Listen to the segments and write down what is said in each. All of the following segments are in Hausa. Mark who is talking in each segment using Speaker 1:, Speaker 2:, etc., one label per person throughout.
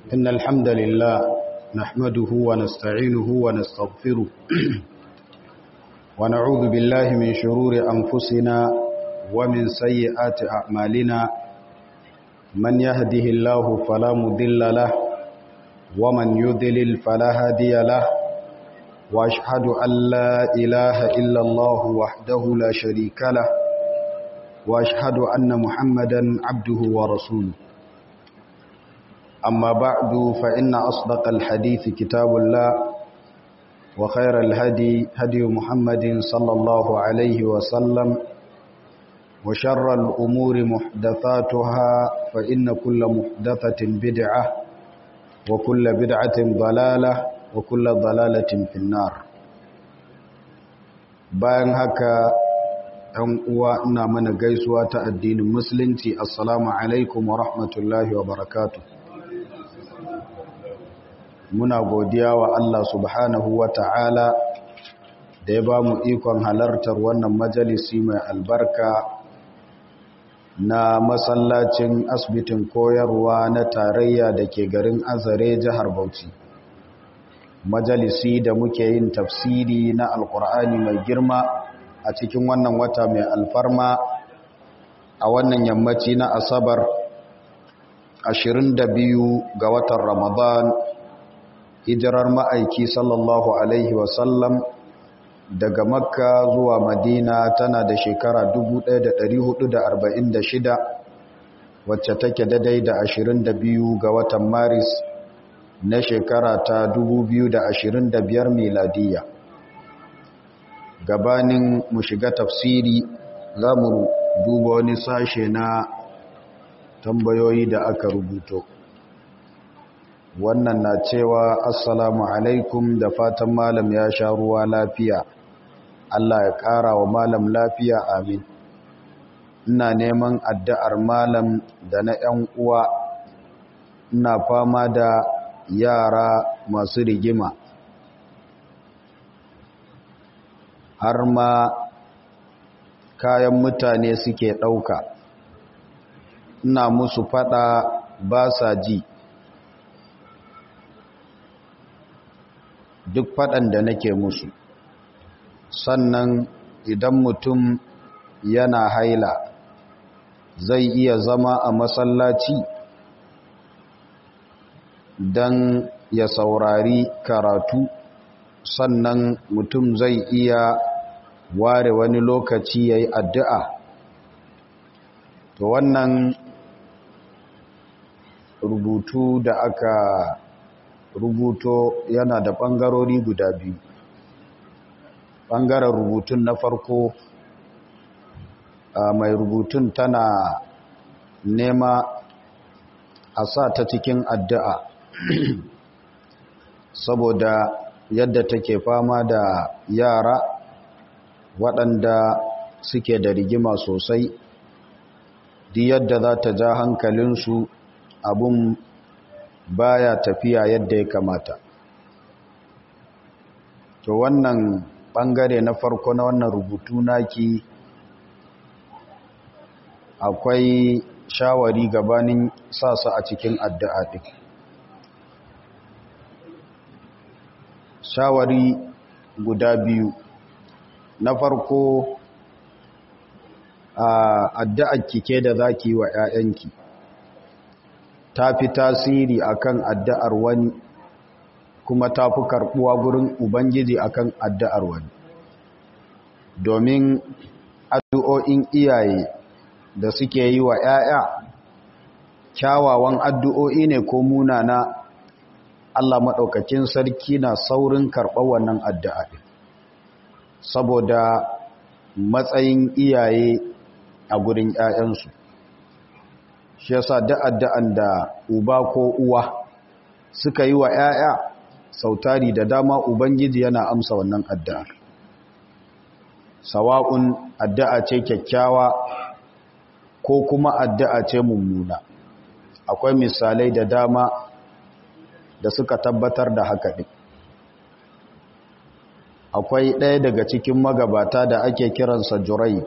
Speaker 1: إن الحمد لله نحمده ونستعينه ونستغفره ونعوذ بالله من شرور أنفسنا ومن سيئات أعمالنا من يهده الله فلا مضل له ومن يضلل فلا هادي له وأشهد أن لا إله إلا الله وحده لا شريك له وأشهد أن محمدا عبده ورسوله أما بعد فإن أصدق الحديث كتاب الله وخير الهدي هدي محمد صلى الله عليه وسلم وشر الأمور محدثاتها فإن كل محدثة بدعة وكل بدعة ضلالة وكل ضلالة في النار bayan haka ɗan uwa ina mana gaisuwa ta addinin musulunci assalamu alaikum wa rahmatullahi wa barakatuh muna godiya wa Allah subhanahu wa ta'ala da ya ba mu ikon halartar wannan majalisi mai albarka na masallacin asibitin koyarwa na tarayya da ke garin azare jihar bauchi majalisi da muke yin tafsiri na alkur'ani mai girma a cikin wannan wata mai alfarma a wannan yammaci na asabar 22 ga watan ramadan hijirar ma'aiki sallallahu alaihi wasallam daga makka zuwa madina tana da shekara 1446 wacce take daidai da 22 ga watan maris na shekara ta 2025 miladiya gabanin mu shiga tafsiri za mu duba wani sashe na tambayoyi da aka rubuto wannan na cewa assalamu alaikum da fatan malam ya sha ruwa lafiya Allah ya ƙara wa malam lafiya amin ina neman addu'ar malam da na ‘yan uwa ina fama da yara masu rigima har ma kayan mutane suke ɗauka ina musu fada ba sa ji duk faɗan da nake musu sannan idan mutum yana haila zai iya zama a masallaci don ya saurari karatu sannan mutum zai iya ware wani lokaci ya yi addu'a to wannan rubutu da aka rubuto yana da ɓangarori guda biyu ɓangaren rubutun na farko mai rubutun tana nema a sa ta cikin addu'a saboda yadda take fama da yara waɗanda suke da rigima sosai di yadda za ta ja hankalinsu abun baya tafiya yadda ya kamata to wannan bangare na farko na wannan rubutu naki akwai shawari gabanin sasa a cikin addu'a ɗin shawari guda biyu na farko a addu'ar kike da zaki wa ‘ya'yanki ta fi tasiri akan addu'ar wani kuma ta fi karɓuwa gurin ubangiji akan addu'ar wani domin addu'o'in iyaye da suke yi wa ‘ya'ya kyawawan addu'o'i ne ko munana Allah maɗaukakin sarki na saurin karɓar wannan addu'a saboda matsayin iyaye a gurin ‘ya'yansu shi yasa da'addan da uba ko uwa suka yi wa ‘ya'ya sautari da dama ubangiji yana amsa wannan addu'a sawa'un addu'a ce kyakkyawa ko kuma addu'a ce mummuna akwai misalai da dama da suka tabbatar da haka ɗin akwai ɗaya daga cikin magabata da ake kiransa jurait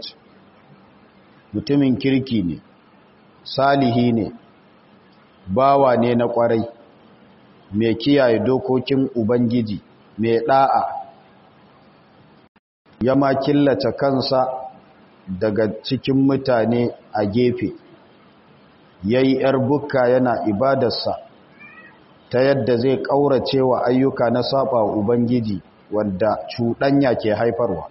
Speaker 1: mutumin kirki ne salihi ne bawa ne na kwarai mai kiyaye dokokin ubangiji mai da'a ya ma killace kansa daga cikin mutane a gefe yayi yar bukka yana ibadarsa ta yadda zai ƙaurace wa ayyuka na saba wa ubangiji wanda cuɗanya ke haifarwa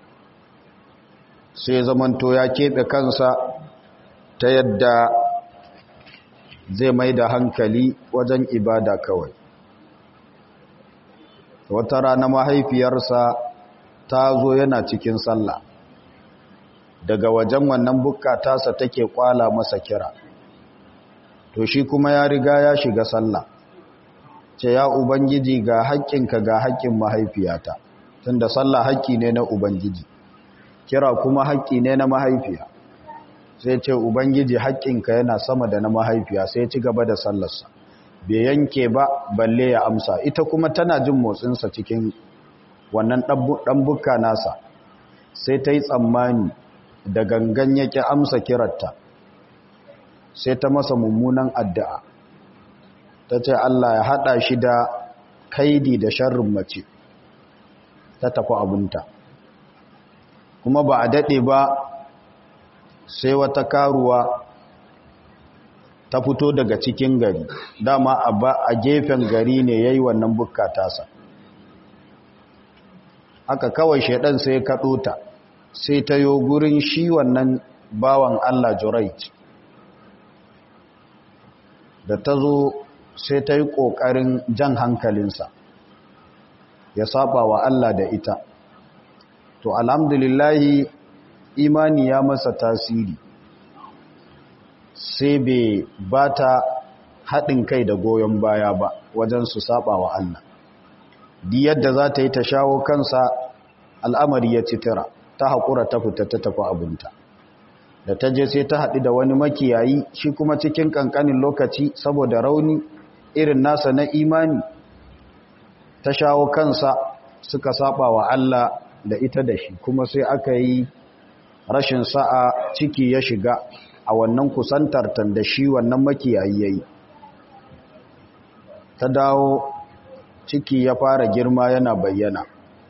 Speaker 1: sai zamanto ya keɓe kansa ta yadda zai mai da hankali wajen ibada kawai wata rana mahaifiyarsa ta zo yana cikin sallah daga wajen wannan bukka tasa take kwala masa kira to shi kuma ya riga ya shiga sallah ce ya ubangiji ga haƙƙinka ga haƙƙin mahaifiyata tunda sallah haƙƙi ne na ubangiji kira kuma haƙƙi ne na mahaifiya sai ce ubangiji haƙƙinka yana sama da na mahaifiya sai ci gaba da sallarsa bai yanke ba balle ya amsa ita kuma tana jin motsinsa cikin wannan ɗan bukka nasa sai ta yi tsammani da gangan yake amsa kirarta sai ta masa mummunan addu'a ta ce Allah ya haɗa shi da kaidi da sharrin mace ta tafi abinta kuma ba a daɗe ba sai wata karuwa ta fito daga cikin gari dama a gefen gari ne ya yi wannan bukka tasa aka kawai shaidan sai kaɗo ta sai ta yo gurin shi wannan bawan Allah Jurait da ta zo sai ta yi ƙoƙarin jan hankalinsa ya saba wa Allah da ita to alhamdulillahi imani ya masa tasiri sai bai ba ta haɗin kai da goyon baya ba wajen su saba wa Allah di yadda za ta yi ta shawo kansa al'amari ya citira ta haƙura ta fita ta tafi abinta da ta je sai ta haɗu da wani makiyayi shi kuma cikin ƙanƙanin lokaci saboda rauni irin nasa na imani ta shawo kansa suka saba wa Allah da ita da shi kuma sai aka yi rashin sa'a ciki ya shiga a wannan kusantar da shi wannan makiyayi yayi ta dawo ciki ya fara girma yana bayyana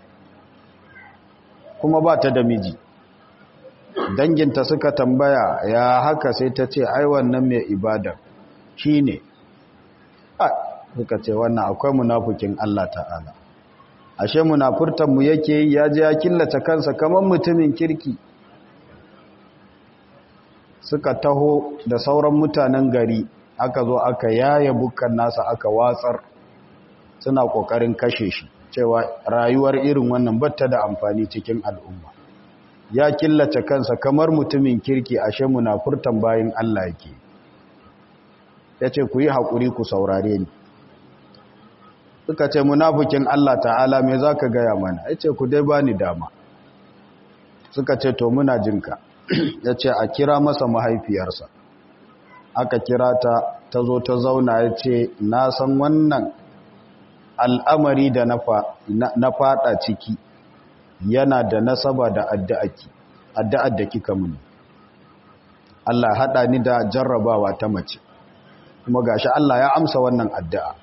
Speaker 1: kuma ba ta da miji danginta suka tambaya ya haka sai ta ce ai wannan mai ibada shi ne suka ce wannan akwai munafukin Allah ta'ala ashe munafurtanmu yake yi ya je ya killace kansa kamar mutumin kirki suka taho da sauran mutanen gari aka zo aka yaya bukkan nasa aka watsar suna kokarin kashe shi cewa rayuwar irin wannan batta da amfani cikin al'umma ya killace kansa kamar mutumin kirki ashe munafurtan bayin Allah yake yace ku yi hakuri ku saurare ni suka ce munafikin Allah ta'ala me zaka gaya mana yace ku dai bani dama suka ce to muna jinka yace a kira masa mahaifiyarsa aka kira ta ta zo ta zauna yace na san wannan al'amari da na fada ciki yana da nasaba da addu'aki addu'ar da kika muni Allah hada ni da jarrabawa ta mace kuma gashi Allah ya amsa wannan addu'a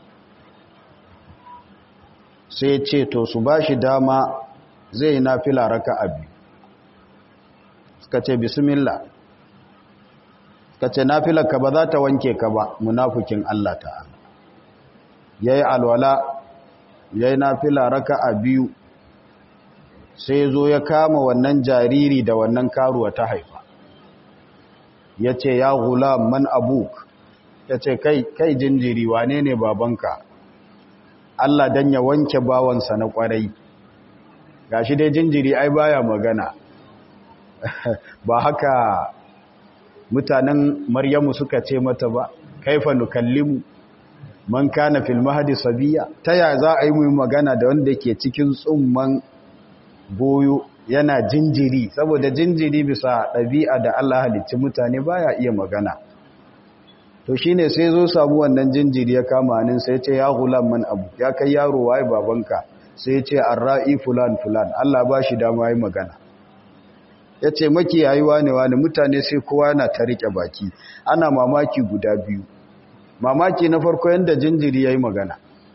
Speaker 1: sai ce to su bashi dama zai na fila raka abi suka ce bismillah suka ce na ka ba za ta wanke ka ba munafukin Allah ta'ala yayi alwala yayi na fila raka a biyu sai zo ya kama wannan jariri da wannan karuwa ta haifa ya ce ya hula man abuk ya ce kai kai jinjiri wane ne babanka Allah dan ya wanke bawansa na kwarai gashi dai jinjiri ai baya magana ba haka mutanen maryamu suka ce mata ba kaifa nukallimu man kana fil mahdi sabiya taya za a yi mu magana da wanda ke cikin tsumman goyo yana jinjiri saboda jinjiri bisa ɗabi'a da Allah halicci mutane baya iya magana to shine sai zo samu wannan jinjiri ya kama hannun sai ce ya gulam man abu ya kai yaro waye babanka sai ce arra'i fulan fulan Allah ba shi dama yi magana ya ce makiyayi wane wane mutane sai kowa na ta riƙe baki ana mamaki guda biyu mamaki na farko yadda jinjiri ya yi magana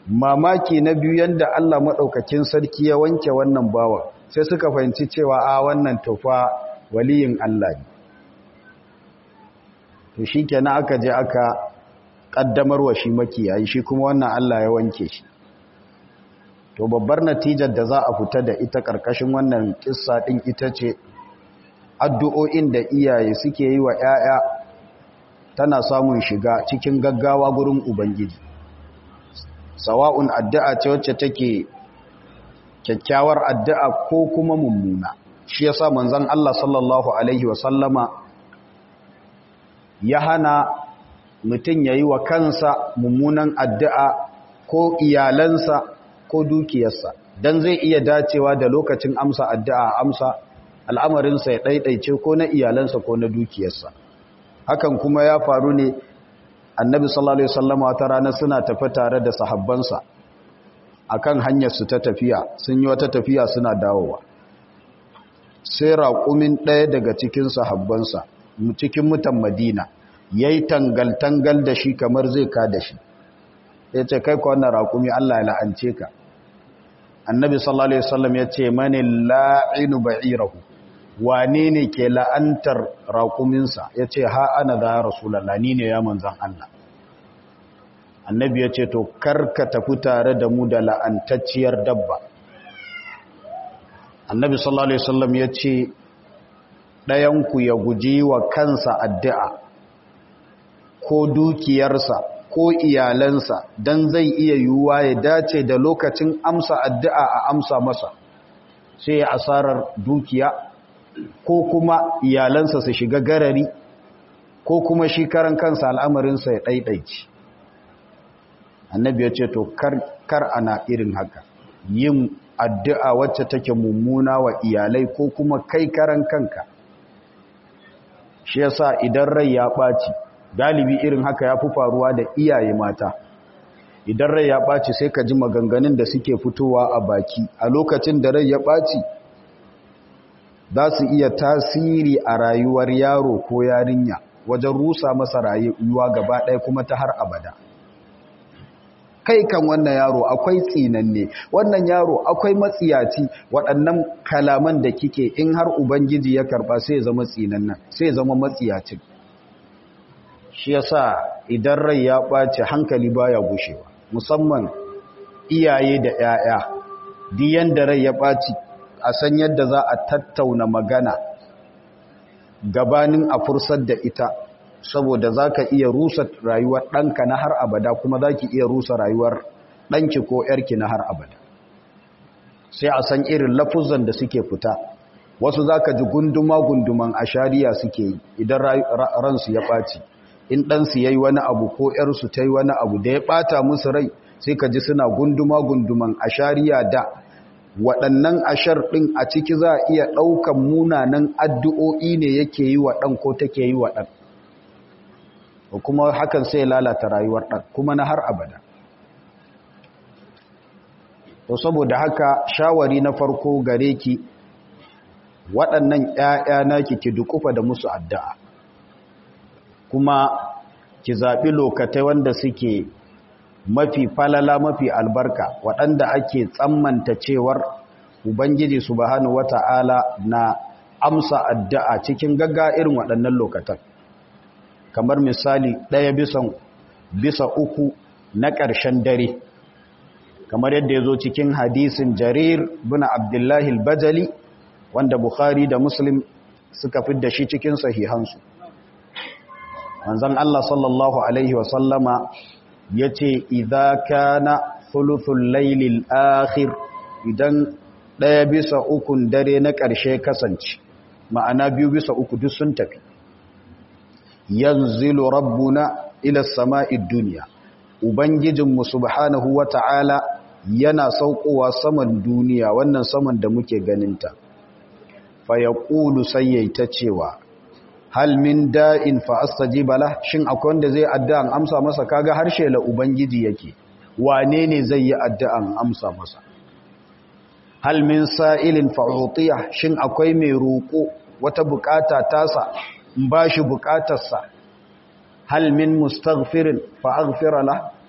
Speaker 1: mamaki na biyu yanda Allah madaukakin sarki ya wanke wannan bawa sai suka fahimci cewa a wannan tufa waliyin Allah ne to shikenan aka je aka kaddamar wa shi makiyayi shi kuma wannan Allah ya wanke shi to babbar natijar da za a fita da ita karkashin wannan kissa din ita ce addu'o'in da iyaye suke yi wa ‘ya'ya tana samun shiga cikin gaggawa gurin Ubangiji. Sawa'un addu'a ce wacce take kyakkyawar addu'a ko kuma mummuna. Shi ya sa manzan Allah sallallahu Alaihi wasallama ya hana mutum ya yi wa kansa mummunan addu'a ko iyalansa ko dukiyarsa, don zai iya dacewa da lokacin amsa addu'a amsa al'amarinsa ya ɗaiɗaice ko na iyalansa ko na dukiyarsa hakan kuma ya faru ne annabi sallallahu alaihi wasallam wata rana suna tafi tare da sahabbansa akan hanyar su ta tafiya sun yi wata tafiya suna dawowa sai raƙumin ɗaya daga cikin sahabbansa cikin mutan madina ya yi tangal-tangal da shi kamar zai ka da shi ya ce kai ka wannan raƙumi allah ya la'ance ka annabi sallallahu alaihi wasallam ya ce mani la'inu ba'irahu wane ne ke la'antar raƙuminsa ya ce ha ana za rasulallah ni ne ya manzan Allah annabi ya ce to karka tafi tare da mu da la'antacciyar dabba annabi sallallahu alaihi wasallam ya ce ɗayanku ya guji wa kansa addu'a ko dukiyarsa ko iyalansa don zai iya yiwuwa ya dace da lokacin amsa addu'a a amsa masa sai ya asarar dukiya ko kuma iyalansa su shiga garari ko kuma shi karan kansa al'amarinsa ya ɗaiɗaici annabi ya ce to kar ana irin haka yin addu'a wacce take mummuna wa iyalai ko kuma kai karan kanka shi yasa idan rai ya ɓaci galibi irin haka ya fi faruwa da iyaye mata idan rai ya ɓaci sai ka ji maganganun da suke fitowa a baki a lokacin da rai ya ɓaci za su iya tasiri a rayuwar yaro ko yarinya wajen rusa masa rayuwa gaba ɗaya kuma ta har abada kai kan wannan yaro akwai tsinanne wannan yaro akwai matsiyaci waɗannan kalaman da kike in har ubangiji ya karɓa sai zama tsinannan sai zama matsiyacin shi yasa idan rai ya ɓace hankali baya gushewa musamman iyaye da 'ya'ya diyan da rai ya ɓaci a san yadda za a tattauna magana gabanin a fursar da ita saboda za ka iya rusa rayuwar ɗanka na har abada kuma za ki iya rusa rayuwar ɗanki ko ‘yarki na har abada sai a san irin lafuzan da suke fita wasu za ka ji gunduma-gunduman a shari'a suke yi idan ransu ya ɓaci in ɗansu ya yi wani abu ko ‘yarsu ta yi wani abu da ya ɓata musu rai sai ka ji suna gunduma-gunduman a shari'a da waɗannan ashar ɗin a ciki za a iya ɗaukan munanan addu'o'i ne yake yi wa ɗan ko take yi wa ɗan kuma hakan sai lalata rayuwar ɗan kuma na har abada to saboda haka shawari na farko gare ki waɗannan ‘ya'ya naki ki dukufa da musu addu'a kuma ki zaɓi lokatai wanda suke mafi falala mafi albarka waɗanda ake tsammanta cewar ubangiji subhanahu wata'ala na amsa addu'a cikin gagga irin waɗannan lokatan kamar misali ɗaya bisan bisa uku na ƙarshen dare kamar yadda ya zo cikin hadisin jarir buna abdullahi bajali wanda bukhari da muslim suka fidda shi cikin sahihansu manzon Allah sallallahu alaihi wasallama ya ce idha kana thuluthul lailil akhir idan ɗaya bisa ukun dare na ƙarshe kasance ma'ana biyu bisa uku duk sun tafi yanzilu rabbuna ila sama'id duniya ubangijinmu subhanahu wata'ala yana saukowa saman duniya wannan saman da muke ganinta fa yaqulu sayyaita cewa hal min da'in fa astajiba lah shin akwai wanda zai addu'an amsa masa kaga harshe la ubangiji yake wane ne zai yi addu'an amsa masa hal min sa'ilin fa utiya shin akwai mai roko wata bukata tasa in bashi bukatarsa hal min mustaghfirin fa aghfira lah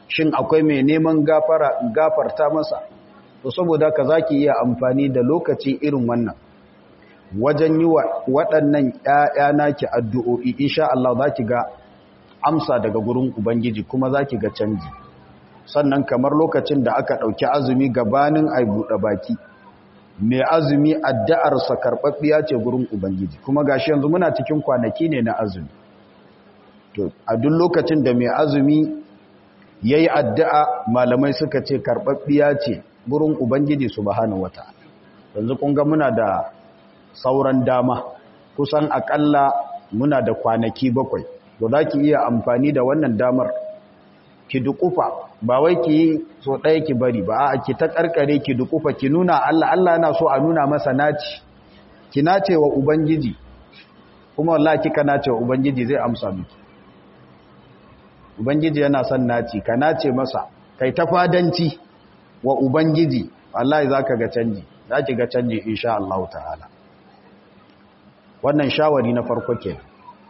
Speaker 1: shin akwai mai neman gafara gafarta masa to saboda ka zaki iya amfani da lokaci irin wannan wajen yi wa waɗannan ƴaƴa naki addu'o'i insha Allah zaki ga amsa daga gurin ubangiji kuma zaki ga canji sannan kamar lokacin da aka ɗauki azumi gabanin ai buɗe baki mai azumi addu'arsa karɓaɓɓiya ce gurin ubangiji kuma gashi yanzu muna cikin kwanaki ne na azumi to a duk lokacin da mai azumi ya yi addu'a malamai suka ce karɓaɓɓiya ce gurin ubangiji su bahanu wata yanzu kunga muna da sauran dama kusan aƙalla muna da kwanaki bakwai da za ki iya amfani da wannan damar ki dukufa ba wai ki yi so ɗaya ki bari ba a ki ta ƙarƙare ki dukufa ki nuna Allah Allah yana so a nuna masa naci ki nace wa ubangiji kuma wallahi kika nace wa ubangiji zai amsa miki ubangiji yana son naci ka nace masa kai ta fadanci wa ubangiji wallahi zaka ga canji zaki ga canji insha Allah ta'ala wannan shawari na farko ke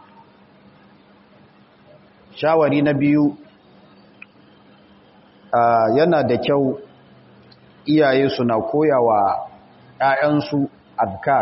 Speaker 1: shawari na biyu yana da kyau iyaye suna koyawa ‘ya'yansu adkar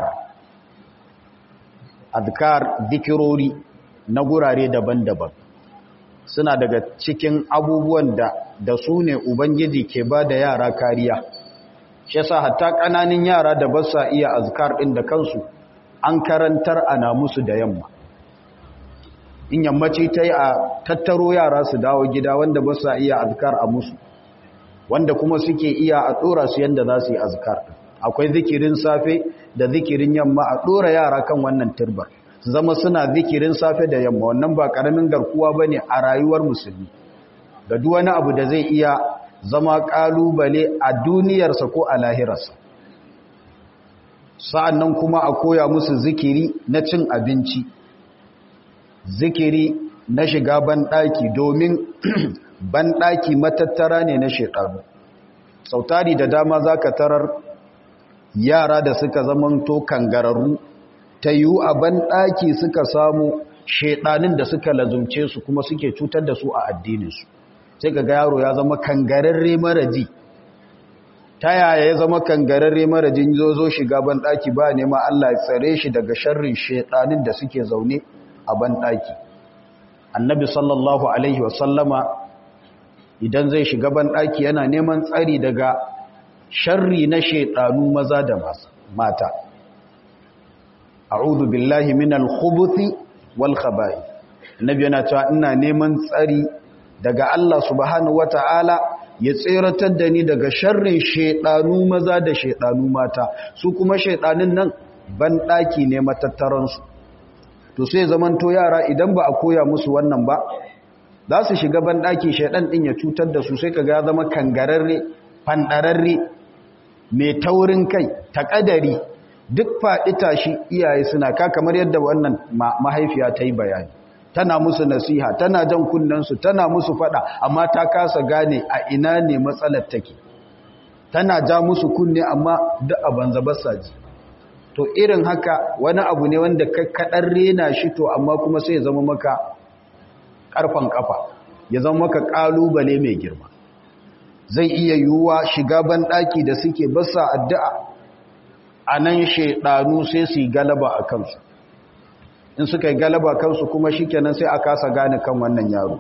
Speaker 1: adkar dikirori na gurare daban-daban suna daga cikin abubuwan da da su ne ubangiji ke ba da yara kariya shi sa hatta ƙananin yara da ba sa iya azkar ɗin da kansu an karantar ana musu da yamma in yammaci ta yi a tattaro yara su dawo gida wanda ba sa iya azkar a musu wanda kuma suke iya a ɗora su yadda za su yi azkar akwai zikirin safe da zikirin yamma a ɗora yara kan wannan turbar su zama suna zikirin safe da yamma wannan ba ƙaramin garkuwa ba ne a rayuwar musulmi ga duk wani abu da zai iya zama ƙalubale a duniyarsa ko a lahirarsa sa'an nan kuma a koya musu zikiri na cin abinci zikiri na shiga banɗaki domin banɗaki matattara ne na shekaru sautari da dama za ka tarar yara da suka zamanto kangararru ta yiwu a banɗaki suka samu shaidanin da suka lazumce su kuma suke cutar da su a addininsu sai ga yaro ya zama kangararre maraji ta yaya ya zama kangararre marajin zo zo shiga banɗaki ba nema Allah ya tsare shi daga sharrin shaidanin da suke zaune a banɗaki annabi sallallahu alaihi wasallama idan zai shiga banɗaki yana neman tsari daga sharri na shaidanu maza da mata a'udhu billahi minal khubuthi wal khaba'i annabi yana cewa ina neman tsari daga Allah subhanahu wata'ala ya tseratar da ni daga sharrin shaidanu maza da shaidanu mata su kuma shaidanin nan banɗaki ne matattaransu to sai zamanto yara idan ba a koya musu wannan ba za su shiga banɗaki shaidan ɗin ya cutar da su sai kaga ya zama kangararre fanɗararre mai taurin kai taƙadari duk faɗi tashi iyaye suna ka kamar yadda wannan mahaifiya ta yi bayani tana musu nasiha tana jan kunnensu tana musu faɗa amma ta kasa gane a ina ne matsalar take tana ja musu kunne amma duk a banza basa ji to irin haka wani abu ne wanda kaɗan rena shi to amma kuma sai ya zama maka ƙarfan ƙafa ya zama maka ƙalubale mai girma zai iya yiwuwa shiga banɗaki da suke basa addu'a a nan shaiɗanu sai su yi galaba a kansu in suka yi galaba kansu kuma shi kenan sai a kasa gane kan wannan yaro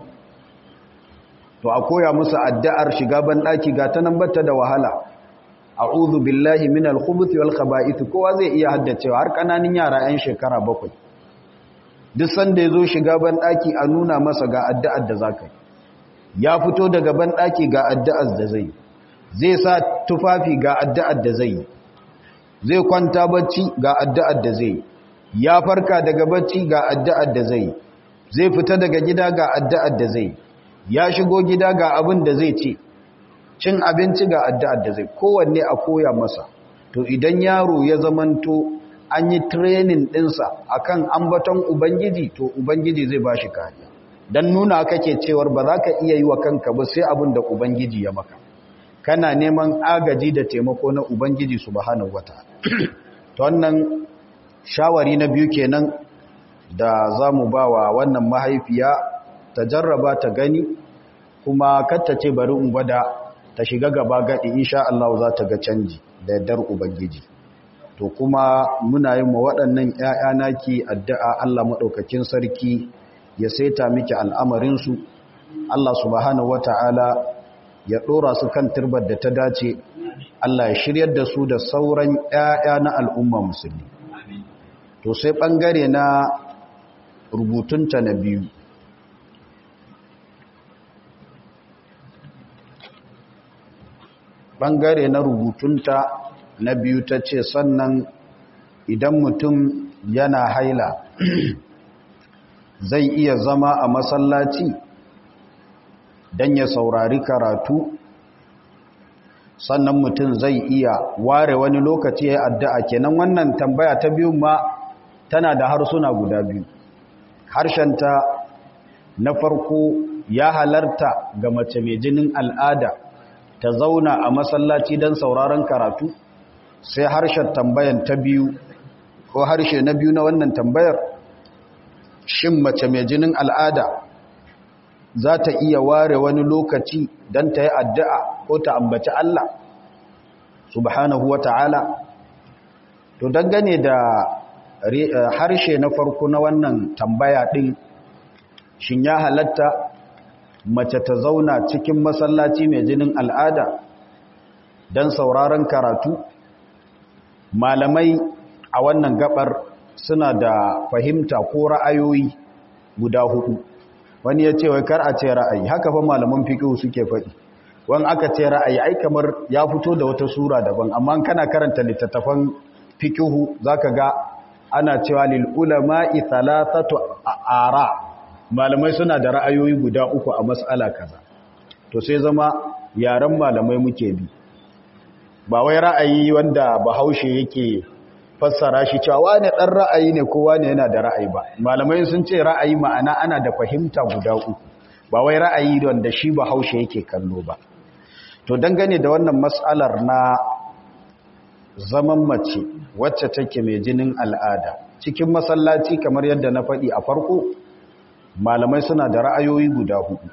Speaker 1: to a koya musu addu'ar shiga banɗaki ga ta nan bata da wahala a'udhu billahi minal khubuthi wal khaba'ith kowa zai iya haddacewa har kananin yara 'yan shekara bakwai duk sanda yazo shiga ban daki a nuna masa ga addu'ar da zaka yi ya fito daga ban daki ga addu'ar da zai zai sa tufafi ga addu'ar da zai zai kwanta bacci ga addu'ar da zai ya farka daga bacci ga addu'ar da zai zai fita daga gida ga addu'ar da zai ya shigo gida ga abin da zai ce cin abinci ga addu'ar da zai kowanne a koya masa to idan yaro ya zamanto an yi training ɗinsa akan ambaton ubangiji to ubangiji zai ba shi kariya don nuna kake cewar ba za ka iya yi wa kanka ba sai abin da ubangiji ya maka kana neman agaji da taimako na ubangiji subhanahu wata to wannan shawari na biyu kenan da za mu ba wa wannan mahaifiya ta jarraba ta gani kuma katta ce bari in gwada ta shiga gaba gadi insha Allah za ta ga canji da yardar ubangiji to kuma muna yin wa waɗannan ƴaƴa naki addu'a Allah madaukakin sarki ya saita miki al'amarin su Allah subhanahu wata'ala ya dora su kan turbar da ta dace Allah ya shiryar da su da sauran ƴaƴa na al'umma musulmi to sai bangare na rubutunta na biyu ɓangare na rubutunta na biyu ta ce sannan idan mutum yana haila zai iya zama a masallaci don ya saurari karatu sannan mutum zai iya ware wani lokaci ya addu'a kenan wannan tambaya ta biyu ma tana da harsuna guda biyu harshenta na farko ya halarta ga mace mai jinin al'ada ta zauna a masallaci don sauraron karatu sai harshen tambayan ta biyu ko harshe na biyu na wannan tambayar shin mace mai jinin al'ada za ta iya ware wani lokaci don ta yi addu'a ko ta ambaci Allah subhanahu wa ta'ala to dangane da harshe na farko na wannan tambaya ɗin shin ya halatta mace ta zauna cikin masallaci mai jinin al'ada don sauraron karatu malamai a wannan gabar suna da fahimta ko ra'ayoyi guda hudu wani ya ce wai kar a ce ra'ayi haka fa malaman fiqh suke faɗi wani aka ce ra'ayi ai kamar ya fito da wata sura daban amma kana karanta littattafan fiqh zaka ga ana cewa lil ulama'i thalathatu ara malamai suna da ra'ayoyi guda uku a mas'ala kaza to sai zama yaren malamai muke bi ba wai ra'ayi wanda bahaushe yake fassara shi cewa wani dan ra'ayi ne ko wani yana da ra'ayi ba malamai sun ce ra'ayi ma'ana ana da fahimta guda uku ba wai ra'ayi wanda shi bahaushe yake kallo ba to dangane da wannan mas'alar na zaman mace wacce take mai jinin al'ada cikin masallaci kamar yadda na faɗi a farko malamai suna da ra'ayoyi guda hudu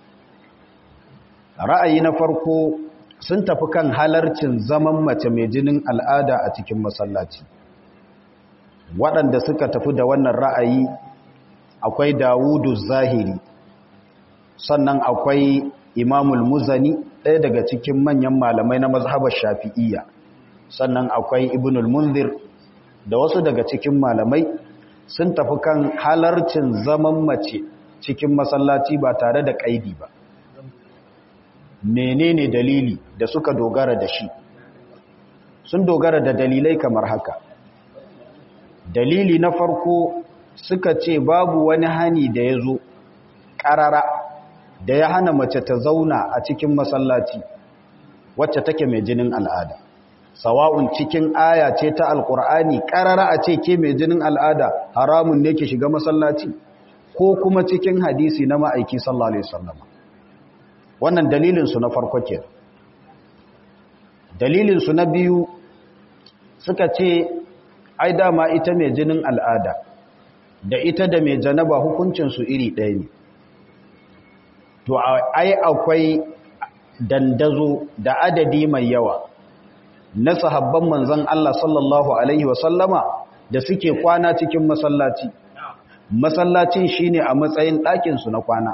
Speaker 1: ra'ayi na farko sun tafi kan halarcin zaman mace mai jinin al'ada a cikin masallaci waɗanda suka tafi da wannan ra'ayi akwai dawudu zahiri sannan akwai imamul muzani ɗaya daga cikin manyan malamai na mazhabar shafi'iyya sannan akwai ibnul munzir da wasu daga cikin malamai sun tafi kan halarcin zaman mace cikin masallaci ba tare da ƙaidi ba menene dalili da suka dogara da shi sun dogara da dalilai kamar haka dalili na farko suka ce babu wani hani da ya zo ƙarara da ya hana mace ta zauna a cikin masallaci wacce take mai jinin al'ada sawa'un cikin aya ce ta alkur'ani ƙarara a ce ke mai jinin al'ada haramun ne ke shiga masallaci ko kuma cikin hadisi na ma'aiki sallallahu alaihi wasallam wannan dalilinsu na farko ke dalilinsu na biyu suka ce ai dama ita mai jinin al'ada da ita da mai janaba hukuncinsu iri ɗaya ne to ai akwai dandazo da adadi mai yawa na sahabban manzan Allah sallallahu Alaihi wasallama da suke kwana cikin masallaci masallacin shine a matsayin ɗakinsu na kwana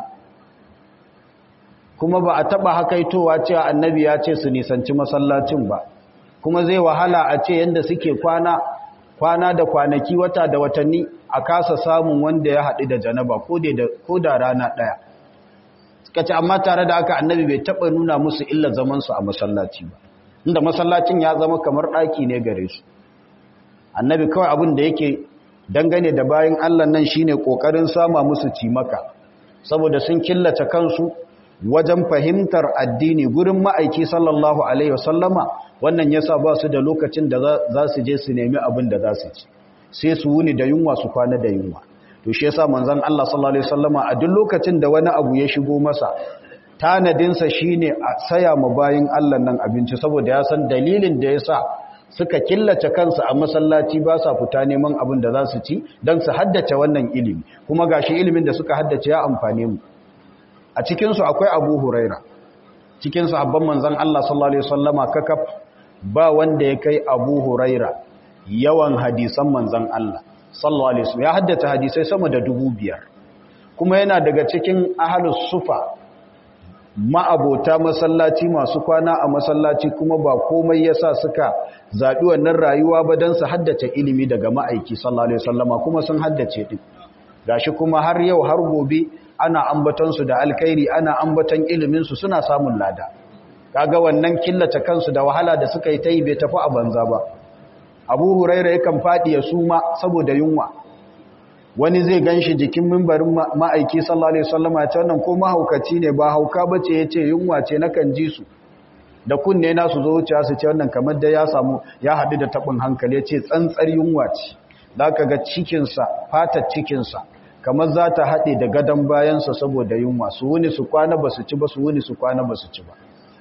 Speaker 1: kuma ba a taɓa hakaitowa cewa annabi ya ce su nisanci masallacin ba kuma zai wahala a ce yadda suke kwana kwana da kwanaki wata da watanni a kasa samun wanda ya haɗu da janaba ko da rana ɗaya suka ce amma tare da haka annabi bai taɓa nuna musu illa zamansu a masallaci ba inda masallacin ya zama kamar ɗaki ne gare su annabi kawai abin da yake dangane da bayan allah nan shine ƙoƙarin sama musu cimaka saboda sun killace kansu wajen fahimtar addini gurin ma'aiki sallallahu alaihi wasallama wannan yasa ba su da lokacin da za su je su nemi abin da za su ci sai su wuni da yunwa su kwana da yunwa to shi yasa manzon Allah sallallahu alaihi wasallama a duk lokacin da wani abu ya shigo masa tanadinsa shine a saya ma bayin Allah nan abinci saboda ya san dalilin da yasa suka killace kansu a masallaci ba sa fita neman abin da za su ci don su haddace wannan ilimi kuma gashi ilimin da suka haddace ya amfane mu a cikinsu akwai abu huraira cikin sahabban manzan Allah sallallahu Alaihi wasallama kakaf ba wanda ya kai abu huraira yawan hadisan manzan Allah sallallahu Alaihi wasallam ya haddace hadisai sama da dubu biyar kuma yana daga cikin ahalus sufa ma'abota masallaci masu kwana a masallaci kuma ba komai yasa suka zaɓi wannan rayuwa ba don su haddace ilimi daga ma'aiki sallallahu Alaihi wasallama kuma sun haddace ɗin gashi kuma har yau har gobe ana ambatonsu da alkhairi ana ambaton iliminsu suna samun lada kaga wannan killace kansu da wahala da suka yi ta yi bai tafi a banza ba abu huraira yakan faɗi ya suma saboda yunwa wani zai gan shi jikin mimbarin ma'aiki sallallahu alaihi wasallama ya ce wannan ko mahaukaci ne ba hauka ba ce ya ce yunwa ce na kan ji su da kunne na su zo wucewa su ce wannan kamar da ya samu ya haɗu da taɓin hankali ya ce tsantsar yunwa ce za ka ga cikinsa fatar cikinsa kamar za ta haɗe da gadon bayansa saboda yunwa su wuni su kwana ba su ci ba su wuni su kwana ba su ci ba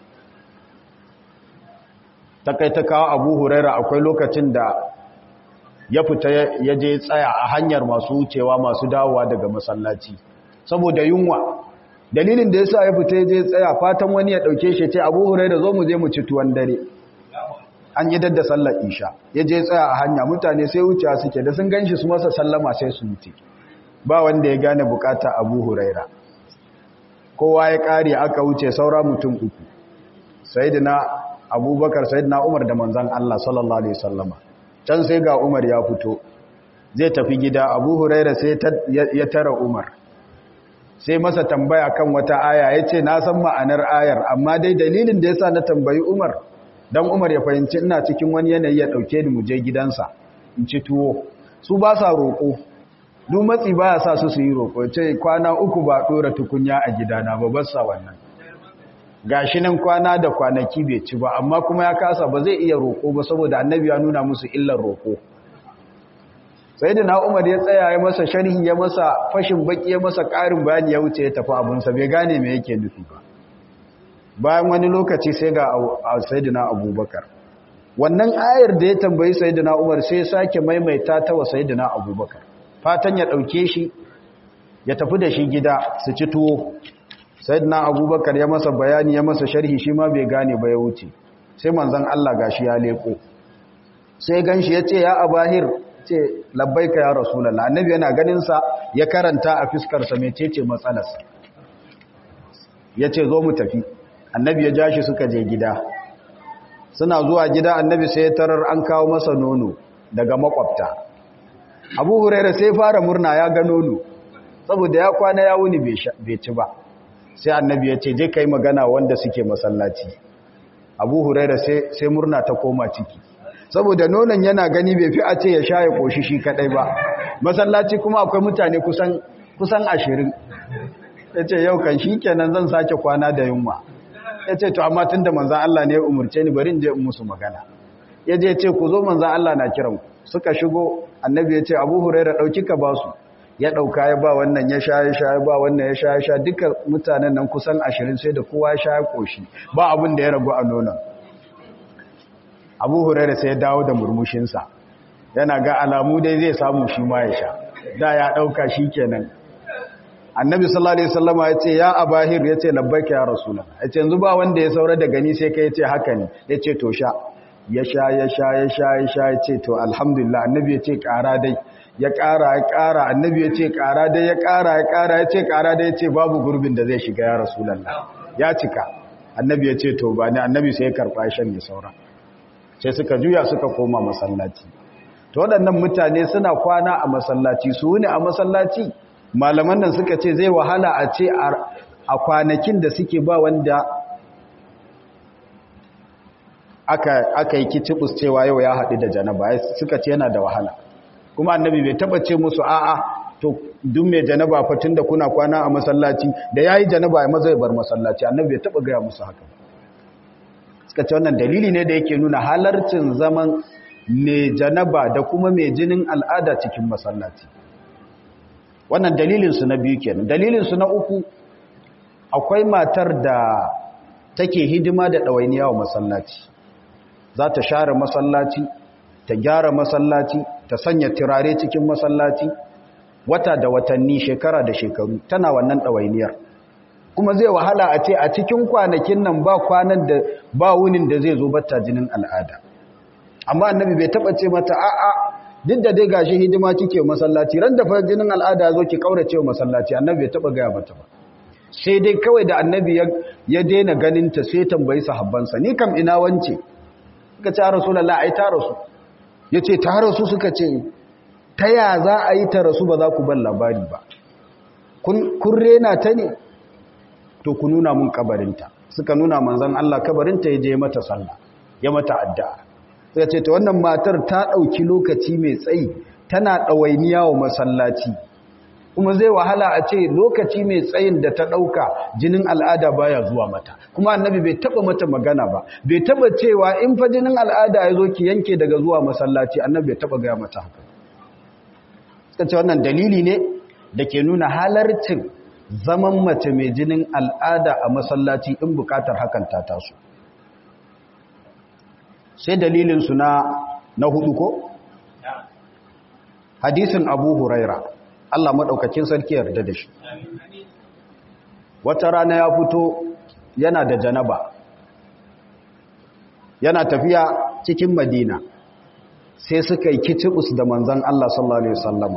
Speaker 1: ta kawo abu huraira akwai lokacin da ya fita ya je tsaya a hanyar masu wucewa masu dawowa daga masallaci saboda yunwa dalilin da ya sa ya fita ya je tsaya fatan wani ya ɗauke shi ce abu huraira zo mu je mu ci tuwon dare an yi dadda sallar isha ya je tsaya a hanya mutane sai wucewa suke da sun ganshi su masa sallama sai su wuce ba wanda ya gane bukata abu huraira kowa ya kare aka wuce saura mutum uku sayidina abubakar sayidina umar da manzan allah sallallahu alaihi sallama can sai ga umar ya fito zai tafi gida abu huraira sai ya tara umar sai masa tambaya kan wata aya ya ce na san ma'anar ayar amma dai dalilin da ya sa na tambayi umar don umar ya fahimci ina cikin wani yanayi ya ɗauke ni mu je gidansa in ci tuwo su ba sa roƙo duk matsi ba ya sa su su yi roƙo ce kwana uku ba ɗora tukunya a gidana ba ba sa wannan gashi nan kwana da kwanaki bai ci ba amma kuma ya kasa ba zai iya roƙo ba saboda annabi ya nuna musu illar roƙo sai da na umar ya tsaya ya masa sharhi ya masa fashin baki ya masa ƙarin bayani ya wuce ya tafi abinsa bai gane me yake nufi ba bayan wani lokaci sai ga sayyidina abubakar wannan ayar da ya tambayi sayyidina umar sai ya sake maimaita ta wa sayyidina abubakar fatan ya ɗauke shi ya tafi da shi gida su ci tuwo sayyidina abubakar ya masa bayani ya masa sharhi shi ma bai gane ba ya wuce sai manzon Allah gashi ya leko sai ganshi ya ce ya abahir ce labbaika ya rasulullah annabi yana ganin sa ya karanta a fiskar sa mecece matsalarsa yace zo mu tafi annabi ya ja shi suka je gida suna zuwa gida annabi sai ya tarar an kawo masa nono daga makwabta abu huraira sai fara murna ya ga nono saboda ya kwana ya wuni bai ci ba sai annabi ya ce je kai magana wanda suke masallaci abu huraira sai murna ta koma ciki saboda nonon yana gani bai fi a ce ya sha ya koshi shi kadai ba masallaci kuma akwai mutane kusan kusan ashirin ya ce yau kan shi kenan zan sake kwana da yunwa ya ce to amma tun da manzan Allah ne ya umarce ni bari in je in musu magana ya je ce ku zo manzan Allah na kiran suka shigo annabi ya ce abu huraira ɗauki ka ba su ya ɗauka ya ba wannan ya sha ya sha ya ba wannan ya sha ya sha duka mutanen nan kusan ashirin sai da kowa ya sha ya ƙoshi ba abin da ya ragu a nonon abu huraira sai ya dawo da murmushinsa yana ga alamu dai zai samu shi ma ya sha da ya ɗauka shi kenan annabi sallallahu alaihi wasallam ya ce ya abahir ya ce labbaika ya rasulullah ya ce yanzu ba wanda ya saura da gani sai kai ya ce haka ne ya ce to sha ya sha ya sha ya sha ya sha ya ce to alhamdulillah annabi ya ce ƙara dai ya ƙara ya ƙara annabi ya ce ƙara dai ya ƙara ya ƙara ya ce ƙara dai ya ce babu gurbin da zai shiga ya rasulullah ya cika annabi ya ce to ba ne annabi sai ya karɓa shan ya saura sai suka juya suka koma masallaci to waɗannan mutane suna kwana a masallaci su ne a masallaci malaman nan suka ce zai wahala a ce a kwanakin da suke ba wanda aka yi kicibus cewa yau ya haɗu da janaba suka ce yana da wahala kuma annabi bai taba ce musu a'a to duk mai janaba fatin da kuna kwana a masallaci da ya yi janaba ya maza ya bar masallaci annabi bai taba gaya musu haka suka ce wannan dalili ne da yake nuna halarcin zaman mai janaba da kuma mai jinin al'ada cikin masallaci wannan dalilinsu na biyu kenan dalilinsu na uku akwai matar da take hidima da ɗawainiya wa masallaci za ta share masallaci ta gyara masallaci ta sanya turare cikin masallaci wata da watanni shekara da shekaru tana wannan ɗawainiyar kuma zai wahala a ce a cikin kwanakin nan ba kwanan da ba wunin da zai zo batta jinin al'ada amma annabi bai taba ce mata a'a duk da dai gashi hidima kike masallaci ran da fa jinin al'ada zo ki kaurace wa masallaci annabi bai taba gaya mata ba sai dai kawai da annabi ya daina ganin ta sai tambayi sahabbansa ni kam ina wance suka ce rasulullahi ai ta rasu yace ta rasu suka ce ta ya za a yi ta rasu ba za ku ban labari ba kun rena ta ne to ku nuna mun kabarinta suka nuna manzon Allah kabarinta ya je mata sallah ya mata addu'a suka ce ta wannan matar ta ɗauki lokaci mai tsayi tana ɗawainiya wa masallaci kuma zai wahala a ce lokaci mai tsayin da ta ɗauka jinin al'ada baya zuwa mata kuma annabi bai taɓa mata magana ba bai taɓa cewa in fa jinin al'ada ya zo ki yanke daga zuwa masallaci annabi bai taɓa gaya mata haka suka ce wannan dalili ne da ke nuna halarcin zaman mace mai jinin al'ada a masallaci in bukatar hakan ta taso sai dalilinsu na na hudu ko? hadisin abu huraira Allah maɗaukakin sarki yarda da shi wata rana ya fito yana da janaba yana tafiya cikin madina sai suka yi kicibus da manzan Allah sallallahu Alaihi wasallama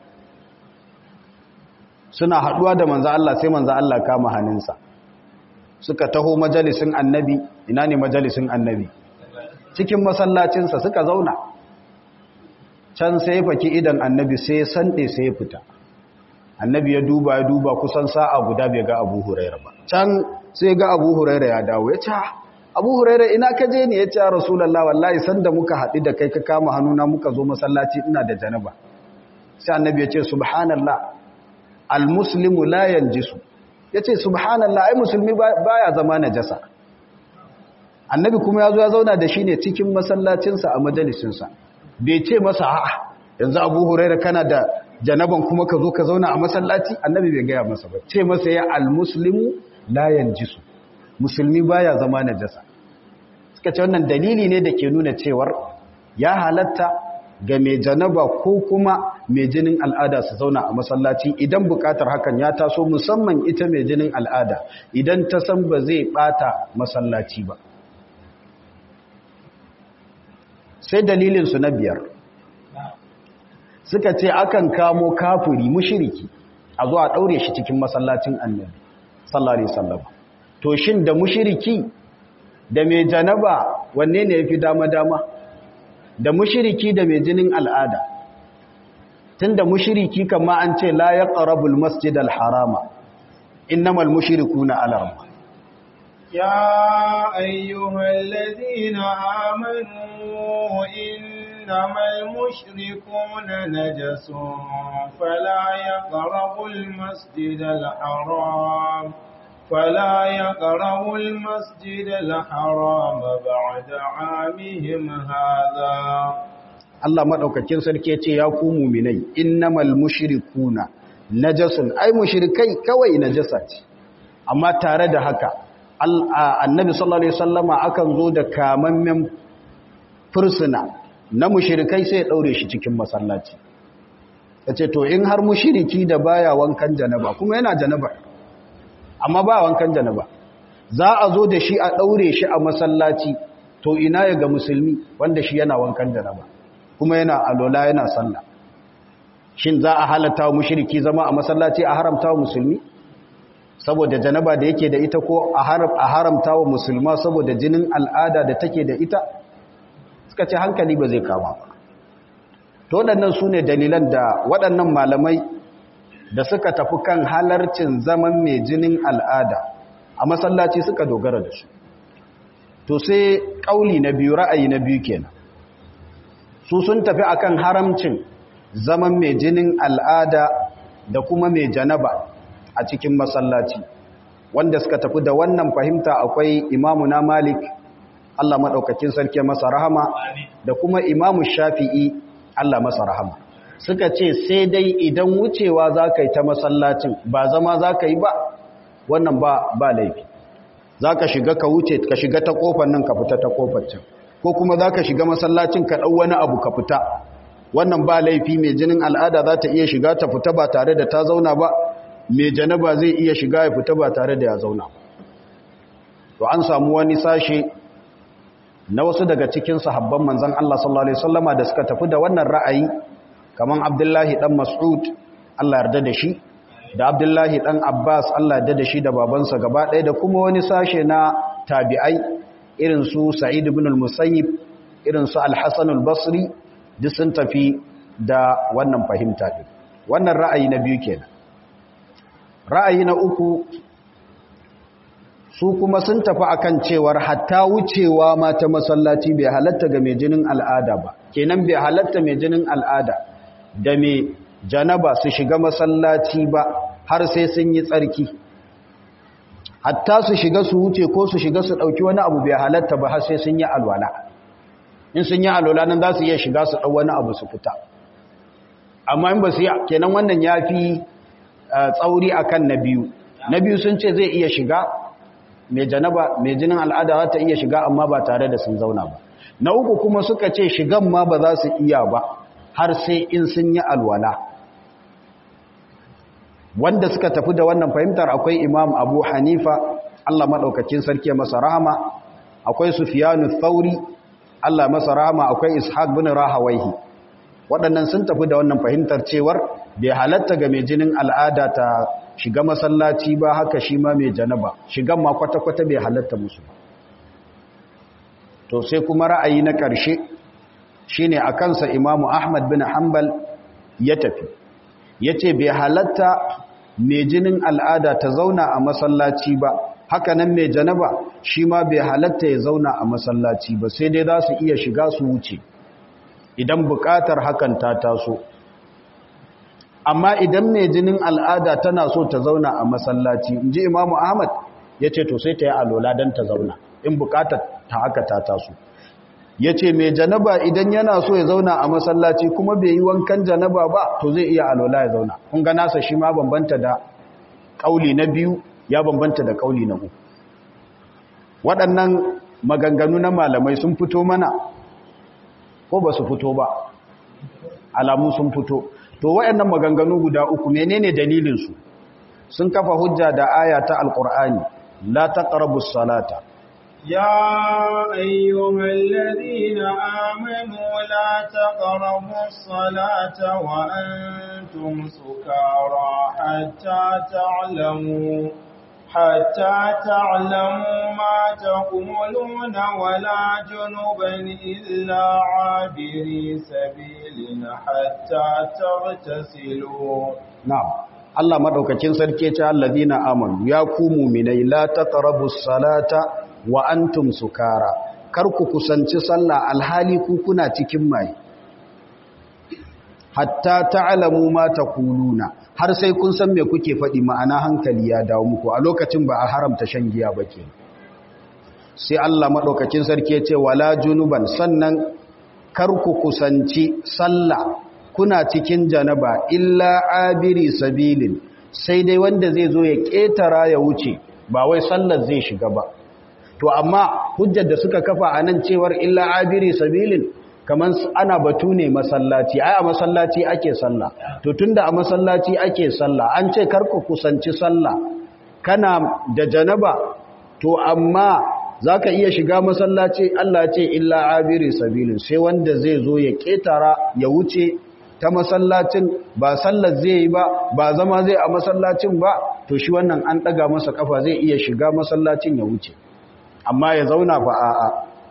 Speaker 1: suna haɗuwa da manzan Allah sai manzan Allah kama hannunsa suka taho majalisin annabi ina ne majalisin annabi cikin masallacinsa suka zauna can sai faki idan annabi sai sanɗe sai fita annabi ya duba ya duba kusan sa'a guda bai ga abu huraira ba can sai ga abu huraira ya dawo ya ce abu huraira ina ka je ne ya ce rasulallah wallahi sanda muka haɗu da kai ka kama hannuna muka zo masallaci ina da janaba sai annabi ya ce subhanallah almuslimu la yanjisu ya ce subhanallah ai musulmi baya zama najasa annabi kuma ya zo ya zauna da shi ne cikin masallacinsa a majalisinsa bai ce masa a'a yanzu abu huraira kana da janaban kuma ka zo ka zauna a masallaci annabi bai gaya masa ba ce masa ya almuslimu la yanjisu musulmi baya zama najasa suka ce wannan dalili ne da ke nuna cewar ya halatta ga mai janaba ko kuma mai jinin al'ada su zauna a masallaci idan bukatar hakan ya taso musamman ita mai jinin al'ada idan ta san ba zai bata masallaci ba sai dalilinsu na biyar suka ce akan kamo kafiri mushiriki a zuwa ɗaure shi cikin masallacin annabi sallallahu alaihi wasallam to shin da mushiriki da mai janaba wanne ne yafi dama dama da mushiriki da mai jinin al'ada tunda mushiriki kama an ce la yaqrabul masjidal harama innamal mushrikuna alarma
Speaker 2: يا أيها الذين آمنوا إنما المشركون نجس فلا يقربوا المسجد الحرام فلا يقربوا المسجد الحرام بعد عامهم هذا
Speaker 1: Allah madaukakin sarki ya ce ya ku muminai innamal mushrikuna najasun ai mushrikai kawai najasa ce amma tare da haka annabi sallallahu alaihi wasallama akan zo da kamammen fursuna na mushrikai sai ya daure shi cikin masallaci yace to in har mushriki da baya wankan janaba kuma yana janaba amma ba wankan janaba za a zo da shi a daure shi a masallaci to ina ya ga musulmi wanda shi yana wankan janaba kuma yana alola yana sallah shin za a halatta wa mushriki zama a masallaci a haramta wa musulmi saboda janaba da yake da ita ko a haramta wa musulma saboda jinin al'ada da take da ita suka ce hankali ba zai kama ba to waɗannan su ne dalilan da waɗannan malamai da suka tafi kan halarcin zaman mai jinin al'ada a masallaci suka dogara da su to sai ƙauli na biyu ra'ayi na biyu kenan su sun tafi akan haramcin zaman mai jinin al'ada da kuma mai janaba a cikin masallaci wanda suka tafi da wannan fahimta akwai imamu na malik Allah maɗaukakin sarki masa rahama da kuma imamu shafi'i Allah masa rahama suka ce sai dai idan wucewa za ka yi ta masallacin ba zama za ka yi ba wannan ba ba laifi za ka shiga ka wuce ka shiga ta kofar nan ka fita ta kofar can ko kuma za ka shiga masallacin ka ɗau wani abu ka fita wannan ba laifi mai jinin al'ada za ta iya shiga ta fita ba tare da ta zauna ba mai janaba zai iya shiga ya fita ba tare da ya zauna to an samu wani sashe na wasu daga cikin sahabban manzan Allah sallallahu alaihi wasallama da suka tafi da wannan ra'ayi kaman Abdullahi dan Mas'ud Allah yarda da shi da Abdullahi dan Abbas Allah yarda da shi da babansa gaba ɗaya da kuma wani sashe na tabi'ai irin su Sa'id ibn al-Musayyib irin su Al-Hasan al-Basri duk sun tafi da wannan fahimta din wannan ra'ayi na biyu kenan ra'ayi na uku su kuma sun tafi akan cewar hatta wucewa ma ta masallaci bai halatta ga mai jinin al'ada ba kenan bai halatta mai jinin al'ada da mai janaba su shiga masallaci ba har sai sun yi tsarki hatta su shiga su wuce ko su shiga su ɗauki wani abu bai halatta ba har sai sun yi alwala in sun yi alwala nan za su iya shiga su ɗau wani abu su fita amma in ba su yi kenan wannan ya fi tsauri akan na biyu na biyu sun ce zai iya shiga mai janaba mai jinin al'ada za ta iya shiga amma ba tare da sun zauna ba na uku kuma suka ce shigan ma ba za su iya ba har sai in sun yi alwala wanda suka tafi da wannan fahimtar akwai imam abu hanifa allah maɗaukakin sarki masa rahama akwai sufiyanu thauri allah masa rahama akwai ishaq bin rahawaihi waɗannan sun tafi da wannan fahimtar cewar bai halatta ga mai jinin al'ada ta shiga masallaci ba haka shi ma mai janaba shigan ma kwata-kwata bai halatta musu to sai kuma ra'ayi na ƙarshe shine a kansa imamu ahmad bin hanbal ya tafi ya ce bai halatta mai jinin al'ada ta zauna a masallaci ba haka nan mai janaba shi ma bai halatta ya zauna a masallaci ba sai dai za su iya shiga su wuce idan buƙatar hakan ta taso amma idan mai jinin al'ada tana so ta zauna a masallaci in ji imamu ahmad ya ce to sai ta yi alola don ta zauna in bukatar ta haka ta taso ya ce mai janaba idan yana so ya zauna a masallaci kuma bai yi wankan janaba ba to zai iya alola ya zauna kun ga nasa shi ma bambanta da ƙauli na biyu ya bambanta da ƙauli na uku waɗannan maganganu na malamai sun fito mana ko ba su fito ba alamu sun fito to wayannan maganganu guda uku menene dalilin su sun kafa hujja da aya ta alqur'ani la taqrabus salata
Speaker 2: يا أيها الذين آمنوا لا تقربوا الصلاة وأنتم سكارى حتى تعلموا حتى تعلموا ما تقولون ولا جنبا إلا عابري سبيل حتى تغتسلوا
Speaker 1: نعم Allah madaukakin sarki ce allazina amanu ya ku mu'minai la taqrabus salata wa antum sukara kar ku kusanci sallah alhali ku kuna cikin mai hatta ta'lamu ma taquluna har sai kun san me kuke faɗi ma'ana hankali ya dawo muku a lokacin ba a haramta shan giya ba ke sai Allah maɗaukakin sarki ya ce wala junuban sannan kar ku kusanci sallah kuna cikin janaba illa abiri sabilin sai dai wanda zai zo ya ƙetara ya wuce ba wai sallar zai shiga ba to amma hujjar da suka kafa a nan cewar illa abiri sabilin kamar ana batu ne masallaci ai a masallaci ake sallah to tunda a masallaci ake sallah an ce karku kusanci sallah kana da janaba to amma zaka iya shiga masallaci Allah ce illa abiri sabilin sai wanda zai zo ya ketara ya wuce ta masallacin ba sallar zai yi ba ba zama zai a masallacin ba to shi wannan an daga masa kafa zai iya shiga masallacin ya wuce amma ya zauna fa a'a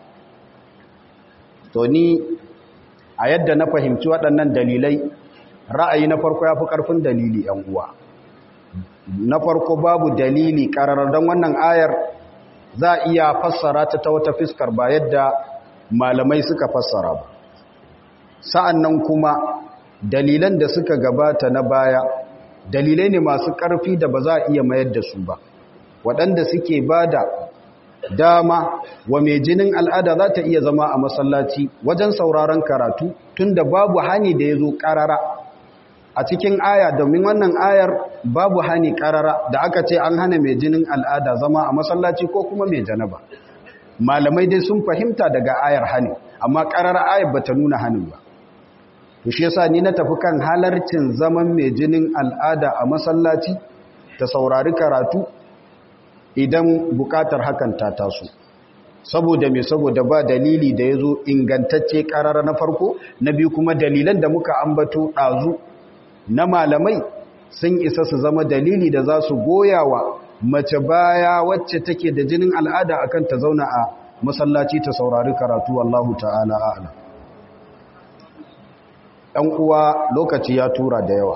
Speaker 1: to ni a yadda na fahimci waɗannan dalilai ra'ayi na farko ya fi ƙarfin dalili ‘yan uwa na farko babu dalili ƙararar don wannan ayar za a iya fassara ta ta wata fiskar ba yadda malamai suka fassara ba sa'an nan kuma dalilan da suka gabata na baya dalilai ne masu ƙarfi da ba za a iya mayar da su ba waɗanda suke ba da dama wa mai jinin al'ada za ta iya zama a masallaci wajen sauraron karatu tun da babu hani da ya zo ƙarara a cikin aya domin wannan ayar babu hani ƙarara da aka ce an hana mai jinin al'ada zama a masallaci ko kuma mai janaba malamai dai sun fahimta daga ayar hani amma ƙarara ayar ba ta nuna hanin ba to shi yasa ni na tafi kan halarcin zaman mai jinin al'ada a masallaci ta saurari karatu idan bukatar hakan ta taso saboda me saboda ba dalili da ya zo ingantacce karara na farko na biyu kuma dalilan da muka ambato ɗazu na malamai sun isa su zama dalili da za su goya wa mace baya wacce take da jinin al'ada akan ta zauna a masallaci ta saurari karatu wallahu ta'ala a'ala ɗan uwa lokaci ya tura da yawa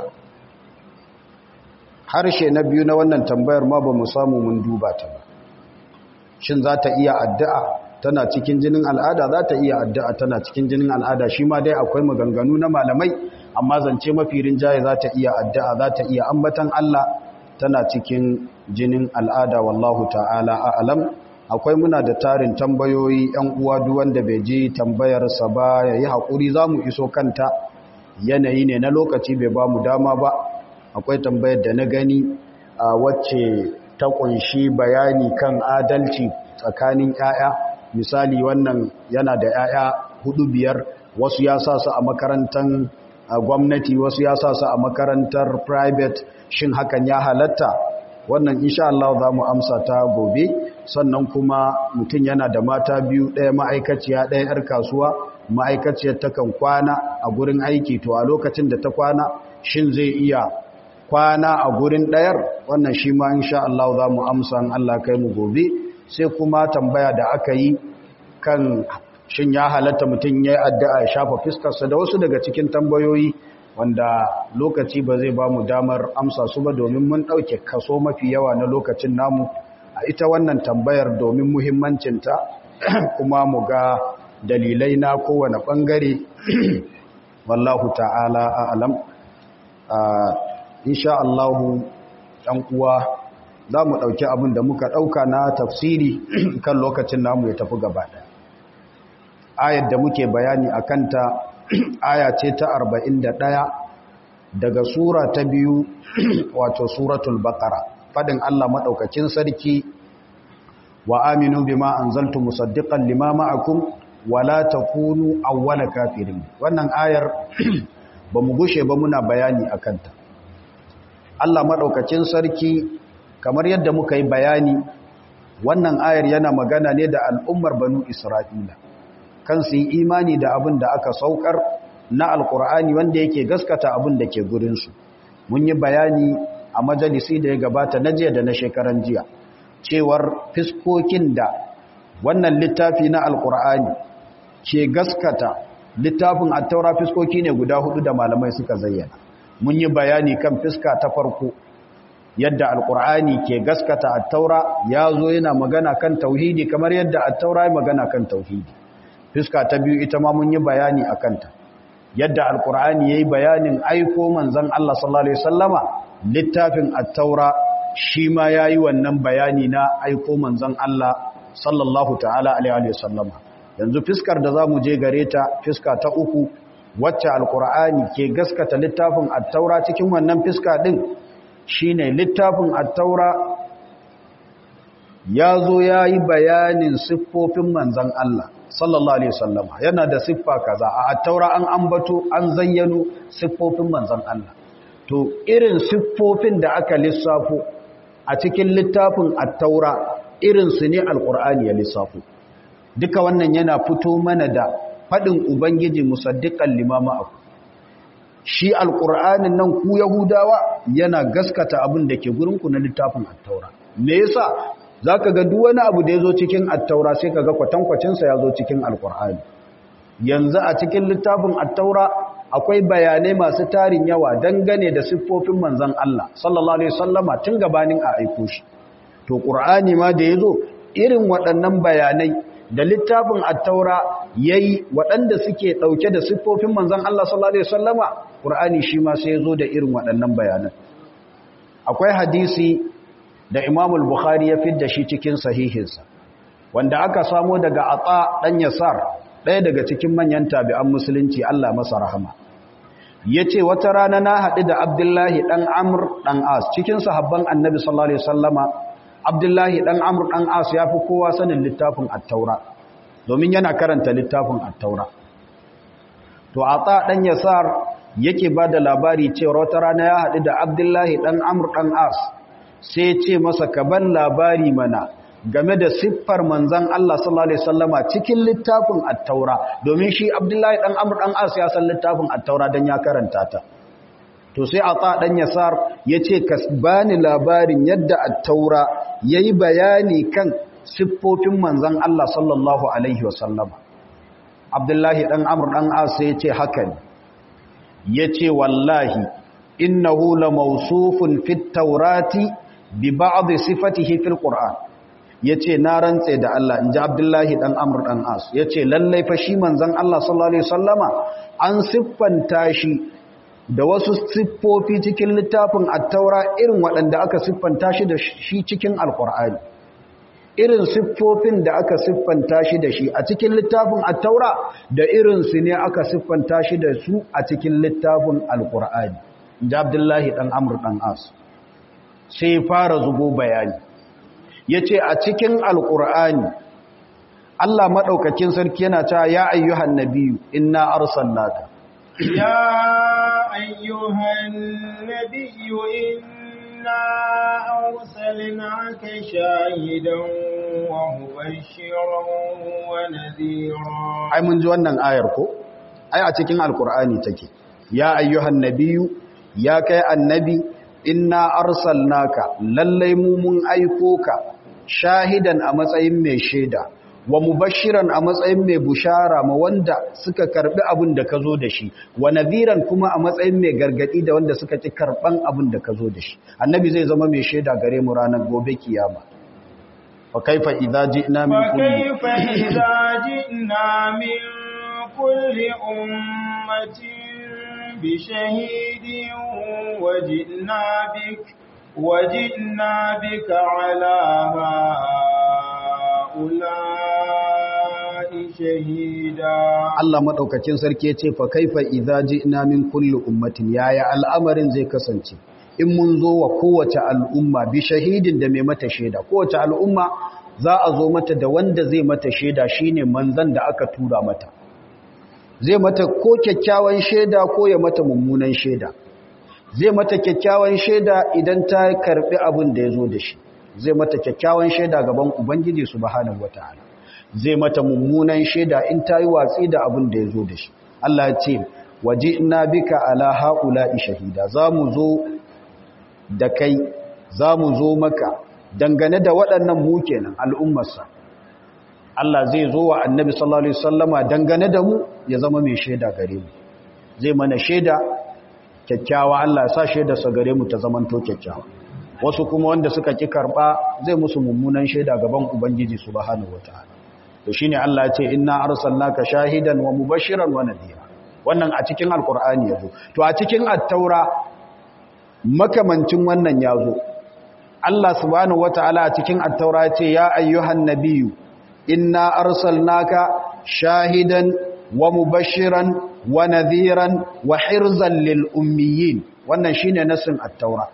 Speaker 1: harshe na biyu na wannan tambayar ma ba mu samu mun duba ta ba shin za ta iya addu'a tana cikin jinin al'ada za ta iya addu'a tana cikin jinin al'ada shi ma dai akwai maganganu na malamai amma zance mafi rinjaye za ta iya addu'a za ta iya ambatan Allah tana cikin jinin al'ada wallahu ta'ala a'alam akwai muna da tarin tambayoyi ‘yan uwa wanda bai ji tambayarsa ba ya yi haƙuri za mu iso kanta yanayi ne na lokaci bai ba mu dama ba akwai tambayar da na gani a wacce ta ƙunshi bayani kan adalci tsakanin ‘ya'ya misali wannan yana da ‘ya'ya hudu biyar wasu ya sa su a makarantar gwamnati wasu ya sa su a makarantar private shin hakan ya halatta wannan insha Allah za mu amsa ta gobe sannan kuma mutum yana da mata biyu ɗaya ma'aikaciya ɗaya 'yar kasuwa ma'aikaciyar takan kwana a gurin aiki to a lokacin da ta kwana shin zai iya kwana a gurin ɗayar wannan shi ma insha Allah za mu amsa Allah kai mu gobe sai kuma tambaya da aka yi kan shin ya halatta mutum ya yi addu'a ya shafa fiskarsa da wasu daga cikin tambayoyi wanda lokaci ba zai ba mu damar amsa su ba domin mun ɗauke kaso mafi yawa na lokacin namu a ita wannan tambayar domin muhimmancinta kuma mu ga dalilai na kowane ɓangare wallahu ta'ala a'alam insha Allahu ɗan uwa za mu ɗauki abin da muka ɗauka na tafsiri kan lokacin namu ya tafi gaba ɗaya ayar da muke bayani a kanta aya ce ta 41 daga sura ta biyu wato suratul baqara fadin Allah madaukakin sarki wa aminu bima anzaltu musaddiqan lima ma'akum wala takunu awwala kafirin wannan ayar bamu gushe ba muna bayani akan ta Allah madaukakin sarki kamar yadda muka yi bayani wannan ayar yana magana ne da al'ummar banu Isra'ila kan su yi imani da abin da aka saukar na alkur'ani wanda yake gaskata abin da ke gurinsu mun yi bayani a majalisi da ya gabata na jiya da na shekaran jiya cewar fiskokin da wannan littafi na alkur'ani ke gaskata littafin attaura fiskoki ne guda hudu da malamai suka zayyana mun yi bayani kan fiska ta farko yadda alkur'ani ke gaskata attaura ya zo yana magana kan tauhidi kamar yadda attaura ya magana kan tauhidi fiska ta biyu ita ma mun yi bayani a kanta yadda alkur'ani ya yi bayanin aiko manzan Allah sallallahu Alaihi wasallama littafin attaura shi ma ya yi wannan bayani na aiko manzan Allah sallallahu ta'ala Alaihi wasallama yanzu fiskar da za mu je gare ta fiska ta uku wacce alkur'ani ke gaskata littafin attaura cikin wannan fiska ɗin shi ne littafin attaura ya zo ya yi bayanin siffofin manzan Allah sallallahu alaihi wasallama yana da siffa kaza a attaura an ambato an zayyano siffofin manzon Allah to irin siffofin da aka lissafo a cikin littafin attaura irin su ne alqur'ani ya lissafo duka wannan yana fito mana da fadin ubangiji musaddiqan limama aku shi alqur'anin nan ku yahudawa yana gaskata abin da ke gurin ku na littafin attaura me yasa za ka ga duk wani abu da ya zo cikin attaura sai ka ga kwatankwacinsa ya zo cikin alkur'ani yanzu a cikin littafin attaura akwai bayanai masu tarin yawa dangane da siffofin manzan Allah sallallahu alaihi wasallama tun gabanin a aiko shi to qur'ani ma da yazo irin waɗannan bayanai da littafin attaura yayi waɗanda suke ɗauke da siffofin manzan Allah sallallahu alaihi wasallama qur'ani shi ma sai yazo da irin waɗannan bayanan akwai hadisi da imamul bukhari ya fidda shi cikin sahihinsa wanda aka samo daga atsa dan yasar ɗaya daga cikin manyan tabi'an musulunci Allah masa rahama yace wata rana na haɗu da abdullahi dan amr dan as cikin sahabban annabi sallallahu alaihi wasallama abdullahi dan amr dan as yafi kowa sanin littafin at-taura domin yana karanta littafin at-taura to atsa dan yasar yake bada labari cewa wata rana ya haɗu da abdullahi dan amr dan as sai ce masa ka ban labari mana game da siffar manzan Allah sallallahu alaihi wasallama cikin littafin at-taura domin shi Abdullahi dan Amr dan As ya san littafin at-taura dan ya karanta ta to sai ata dan yasar yace ka bani labarin yadda at-taura yayi bayani kan siffofin manzan Allah sallallahu alaihi wasallama Abdullahi dan Amr dan As yace haka ne yace wallahi innahu la mawsufun fit tawrati bi ba'd sifatihi fil qur'an yace na rantse da Allah inji Abdullahi dan Amr dan As yace lallai fa shi manzon Allah sallallahu alaihi wasallama an siffanta shi da wasu siffofi cikin littafin at-taura irin waɗanda aka siffanta shi da shi cikin alqur'ani irin siffofin da aka siffanta shi da shi a cikin littafin at-taura da irin su ne aka siffanta shi da su a cikin littafin alqur'ani inji Abdullahi dan Amr dan As sai fara zubo bayani ya ce a cikin alƙur'ani Allah maɗaukakin sarki yana cewa ya ayyuhan nabiyu inna arsalnaka
Speaker 2: ya ayyuhan nabiyu inna arsalnaka shahidan wa mubashiran wa nadhira
Speaker 1: ai mun ji wannan ayar ko ai a cikin alƙur'ani take ya ayyuhan nabiyu ya kai annabi inna arsalnaka lallai mu mun aiko ka shahidan a matsayin mai shaida wa mubashiran a matsayin mai bushara ma wanda suka karbi abin da ka zo da shi wa nadhiran kuma a matsayin mai gargadi da wanda suka ci karban abin da ka zo da shi annabi zai zama mai shaida gare mu ranar gobe kiyama fa kaifa idza ji'na min kulli
Speaker 2: fa kaifa idza ji'na min kulli ummatin بشهيد وجئنا بك وجئنا بك على هؤلاء شهيدا
Speaker 1: Allah madaukakin sarki yace fa kaifa idza ji'na min kulli ummatin yaya al'amarin zai kasance in mun zo wa kowace al'umma bi shahidin da mai mata shaida kowace al'umma za a zo mata da wanda zai mata shaida shine manzon da aka tura mata zai mata ko kyakkyawan shaida ko ya mata mummunan shaida zai mata kyakkyawan shaida idan ta karbi abin da ya zo da shi zai mata kyakkyawan shaida gaban ubangiji subhanahu wataala zai mata mummunan shaida in ta yi watsi da abin da ya zo da shi Allah ya ce waje ina bika ala haula'i shahida za mu zo da kai za mu zo maka dangane da waɗannan mu kenan al'ummarsa Allah zai zo wa annabi sallallahu alaihi wasallama dangane da mu ya zama mai shaida gare mu zai mana shaida kyakkyawa Allah ya sa shaida sa gare mu ta zamanto kyakkyawa wasu kuma wanda suka ki karba zai musu mummunan shaida gaban ubangiji subhanahu wataala to shine Allah ya ce inna arsalnaka shahidan wa mubashiran wa nadhira wannan a cikin alqur'ani yazo to a cikin at-taura makamancin wannan yazo Allah subhanahu wataala a cikin at-taura ya ce ya ayyuhan nabiyyu inna arsalnaka shahidan wa mubashiran wa nadhiran wa hirzan lil ummiyin wannan shine nasin at-taura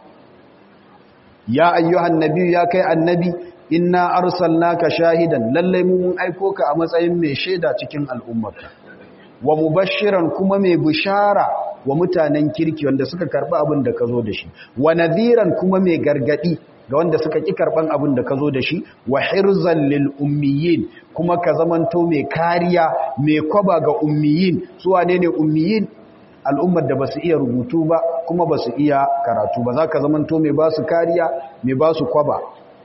Speaker 1: ya ayyuhan nabiyyu ya kai annabi inna arsalnaka shahidan lalle mu mun aiko ka a matsayin mai shaida cikin al'ummarka wa mubashiran kuma mai bishara wa mutanen kirki wanda suka karba abin da ka zo da shi wa nadhiran kuma mai gargadi ga wanda suka ƙi karɓan abin da ka zo da shi wa hirzan lil ummiyin kuma ka zamanto mai kariya mai kwaba ga ummiyin su wane ne ummiyin al'ummar da ba su iya rubutu ba kuma ba su iya karatu ba za ka zamanto mai ba su kariya mai ba su kwaba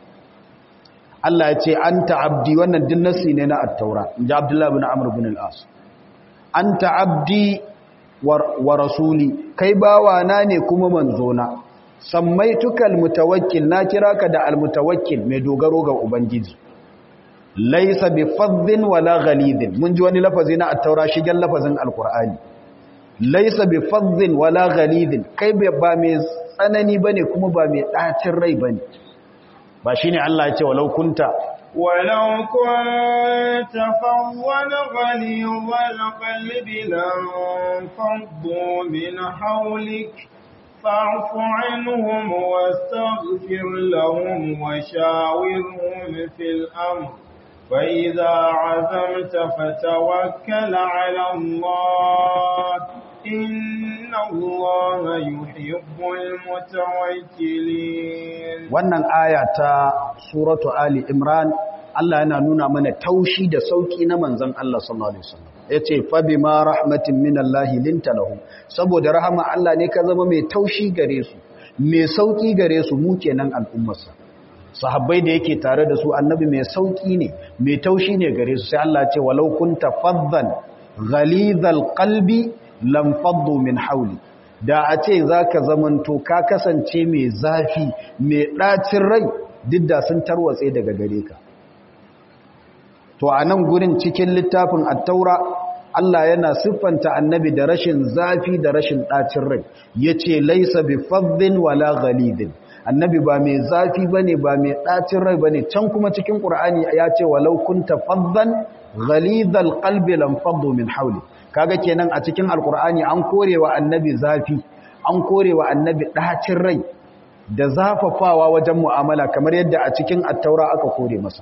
Speaker 1: Allah ya ce an ta'abdi wannan din nasi ne na attaura in ji abdullahi bin amur bin al'as an ta'abdi wa rasuli kai bawana ne kuma manzona sammaituka almutawakkil na kira ka da almutawakkil mai dogaro ga ubangiji laysa bi faddin wala ghalidin mun ji wani lafazi na at-taura shigen lafazin alqur'ani laysa bi faddin wala ghalidin kai ba mai tsanani bane kuma ba mai dacin rai bane ba shine Allah ya ce walau kunta
Speaker 2: ولو كنت فظا غليظ القلب لانفضوا من حولك فاعف عنهم واستغفر لهم وشاورهم في الأمر فإذا عزمت فتوكل على الله إن الله يحب المتوكلين
Speaker 1: wannan aya ta suratu ali imran Allah yana nuna mana taushi da sauki na manzon Allah sallallahu alaihi wasallam yace fa bima rahmatin minallahi linta lahu saboda rahama Allah ne ka zama mai taushi gare su mai sauki gare su mu kenan al'ummarsa sahabbai da yake tare da su annabi mai sauki ne mai taushi ne gare su sai Allah ce walau kunta faddan ghalidhal qalbi lam faddu min hawli da a ce zaka zamanto ka kasance mai zafi mai dacin rai duk da sun tarwatse daga gare ka to a nan gurin cikin littafin at-taura Allah yana siffanta annabi da rashin zafi da rashin ɗacin rai ya ce laisa bi faddin wala ghalidin annabi ba mai zafi ba ne ba mai ɗacin rai ba ne can kuma cikin ƙur'ani ya ce walau kunta faddan ghalidal qalbi lam faddu min hawli kaga kenan a cikin alƙur'ani an korewa annabi zafi an korewa annabi ɗacin rai da zafafawa wajen mu'amala kamar yadda a cikin attaura aka kore masa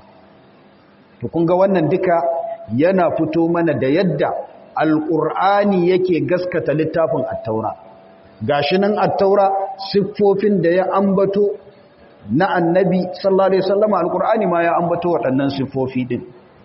Speaker 1: to kun ga wannan duka yana fito mana da yadda alƙur'ani yake gaskata littafin attaura gashi nan attaura siffofin da ya ambato na annabi sallallahu alaihi wasallam alƙur'ani ma ya ambato waɗannan siffofi din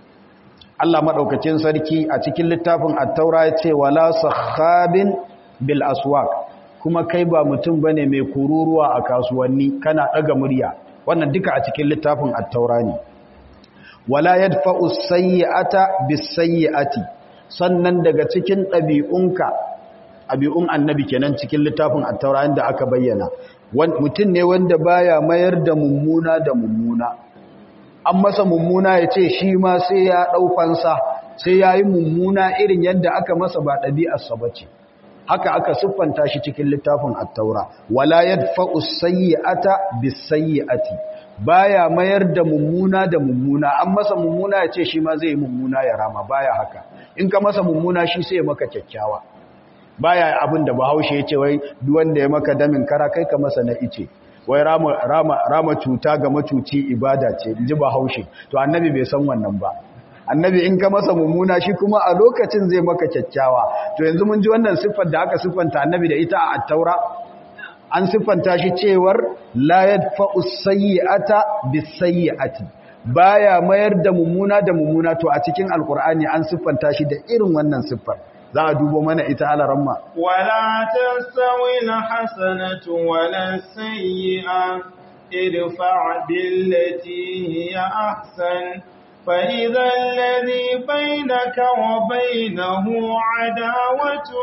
Speaker 1: Allah madaukakin sarki a cikin littafin attaura ya ce wala sakhabin bil aswaq kuma kai ba mutum bane mai kururuwa a kasuwanni kana daga murya wannan duka a cikin littafin attaura ne wala yadfa'u sayyi'ata bis-sayyi'ati sannan daga cikin ɗabi'unka ɗabi'un annabi kenan cikin littafin at-taura da aka bayyana mutum ne wanda baya mayar da mummuna da mummuna an masa mummuna ya ce shi ma sai ya ɗaufansa sai ya yi mummuna irin yadda aka masa ba ɗabi'arsa ba ce haka aka siffanta shi cikin littafin at-taura wala yadfa'u sayyi'ata bis-sayyi'ati baya mayar da mummuna da mummuna an masa mummuna ya ce shi ma zai mummuna ya rama baya haka in ka masa mummuna shi sai ya maka kyakkyawa baya abin da bahaushe ya ce wai duk wanda ya maka damin kara kai ka masa na ice wai rama, rama, rama cuta ga macuci ibada ce ji bahaushe to annabi bai san wannan ba annabi in ka masa mummuna shi kuma a lokacin zai maka kyakkyawa to yanzu mun ji wannan siffar da aka siffanta annabi da ita a attaura an siffanta shi cewar la yadfa'u sayyi'ata bis-sayyi'ati baya mayar da mummuna da mummuna to a cikin alqur'ani an siffanta shi da irin wannan siffar za a dubo mana ita alaramma
Speaker 2: wala tasawi alhasanatu wala sayyi'a idfa' billati hiya ahsan فإذا الذي بينك وبينه عداوة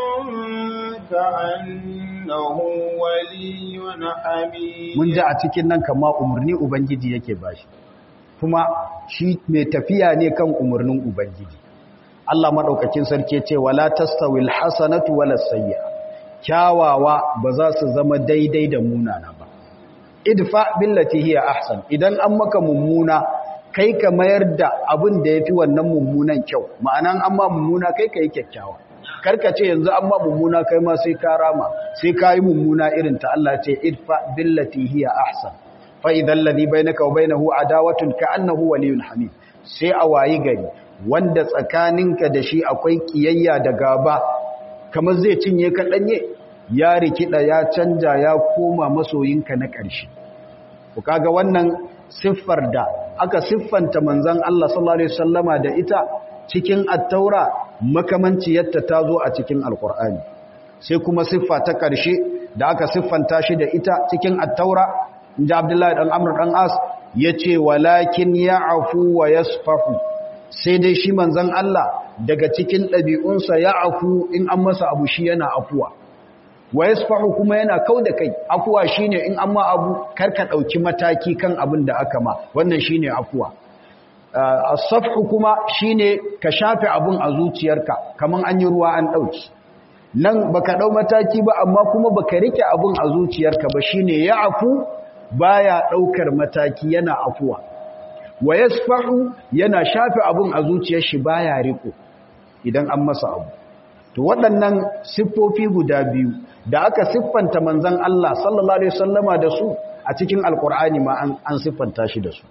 Speaker 2: كأنه ولي حميد
Speaker 1: mun ji a cikin nan kama umarni ubangiji yake bashi kuma shi mai tafiya ne kan umarnin ubangiji Allah madaukakin sarki ce wala tastawil hasanatu wala sayyi'a kyawawa ba za su zama daidai da munana ba idfa billati hiya ahsan idan an maka mummuna kai ka mayar da abin da yafi wannan mummunan kyau ma'anan amma mummuna kai kai kyakkyawa karka ce yanzu amma mummuna kai ma sai ka rama sai ka yi mummuna irin ta Allah ce idfa billati hiya ahsan fa idan ladhi bainaka wa bainahu adawatun ka'annahu waliyyun hamid sai a wayi gari wanda tsakaninka da shi akwai kiyayya da gaba kamar zai cinye ka danye ya rikida ya canja ya koma masoyinka na ƙarshe ku kaga wannan siffar da aka siffanta manzon Allah sallallahu alaihi wasallama da ita cikin at-taura makamanciyarta ta zo a cikin alkur'ani sai kuma siffa ta ƙarshe da aka siffanta shi da ita cikin at-taura inda abdullahi dan amr dan as yace walakin ya'fu wa yasfahu sai dai shi manzon Allah daga cikin ɗabi'unsa ya'fu in an masa abu shi yana afuwa wa yasfahu kuma yana kauda kai afuwa shine in an ma abu karka dauki mataki kan abin da aka ma wannan shine afuwa as-safhu kuma shine ka shafe abun a zuciyarka kaman an yi ruwa an dauki nan baka dau mataki ba amma kuma baka rike abun a zuciyarka ba shine ya'fu baya daukar mataki yana afuwa wa yasfahu yana shafe abun a zuciyar shi baya riko idan an masa abu to waɗannan siffofi guda biyu da aka siffanta manzon Allah sallallahu alaihi wasallama da su a cikin alkur'ani ma an siffanta shi da su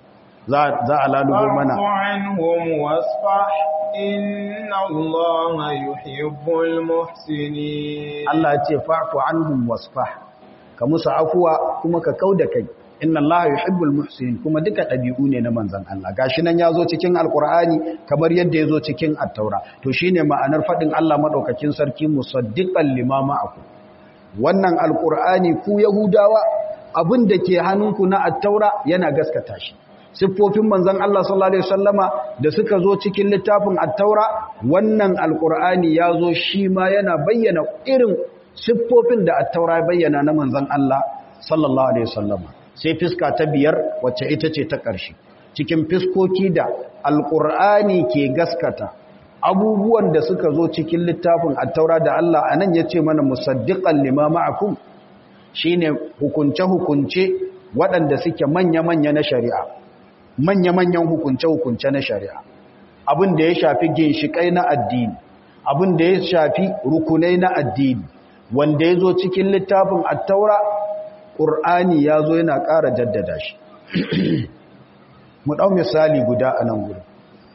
Speaker 1: za a lalubo mana
Speaker 2: عنهم واصفح إن الله يحب المحسنين
Speaker 1: Allah ya ce fa'fu anhum wasfah ka musu afuwa kuma ka kauda kai inna Allah yuhibbul muhsinin kuma duka dabi'u ne na manzon Allah gashi nan yazo cikin alqur'ani kamar yadda yazo cikin at-taura to shine ma'anar fadin Allah madaukakin sarki musaddiqan lima ma'akum wannan alqur'ani ku yahudawa abin da ke hannunku na at-taura yana gaskata shi siffofin manzon Allah sallallahu alaihi wasallama da suka zo cikin littafin at-taura wannan alqur'ani yazo shi ma yana bayyana irin siffofin da at-taura bayyana na manzon Allah sallallahu alaihi wasallama sai fiska ta biyar wacce ita ce ta ƙarshe cikin fiskoki da alqur'ani ke gaskata abubuwan da suka zo cikin littafin at-taura da Allah anan yace mana musaddiqan lima ma'akum shine hukunce-hukunce waɗanda suke manya-manya na shari'a manya-manyan hukunce-hukunce na shari'a abin da ya shafi ginshiƙai na addini abin da ya shafi rukunai na addini wanda ya zo cikin littafin attaura ƙur'ani ya zo yana ƙara jaddada shi mu ɗau misali guda a nan gudu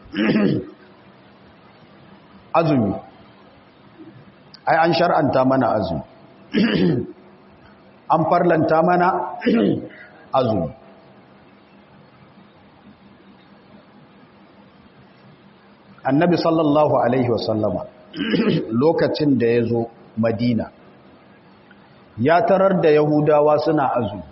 Speaker 1: azumi ai an shar'anta mana azumi an farlanta mana azumi annabi sallallahu alaihi wasallama lokacin da ya zo madina ya tarar da yahudawa suna azumi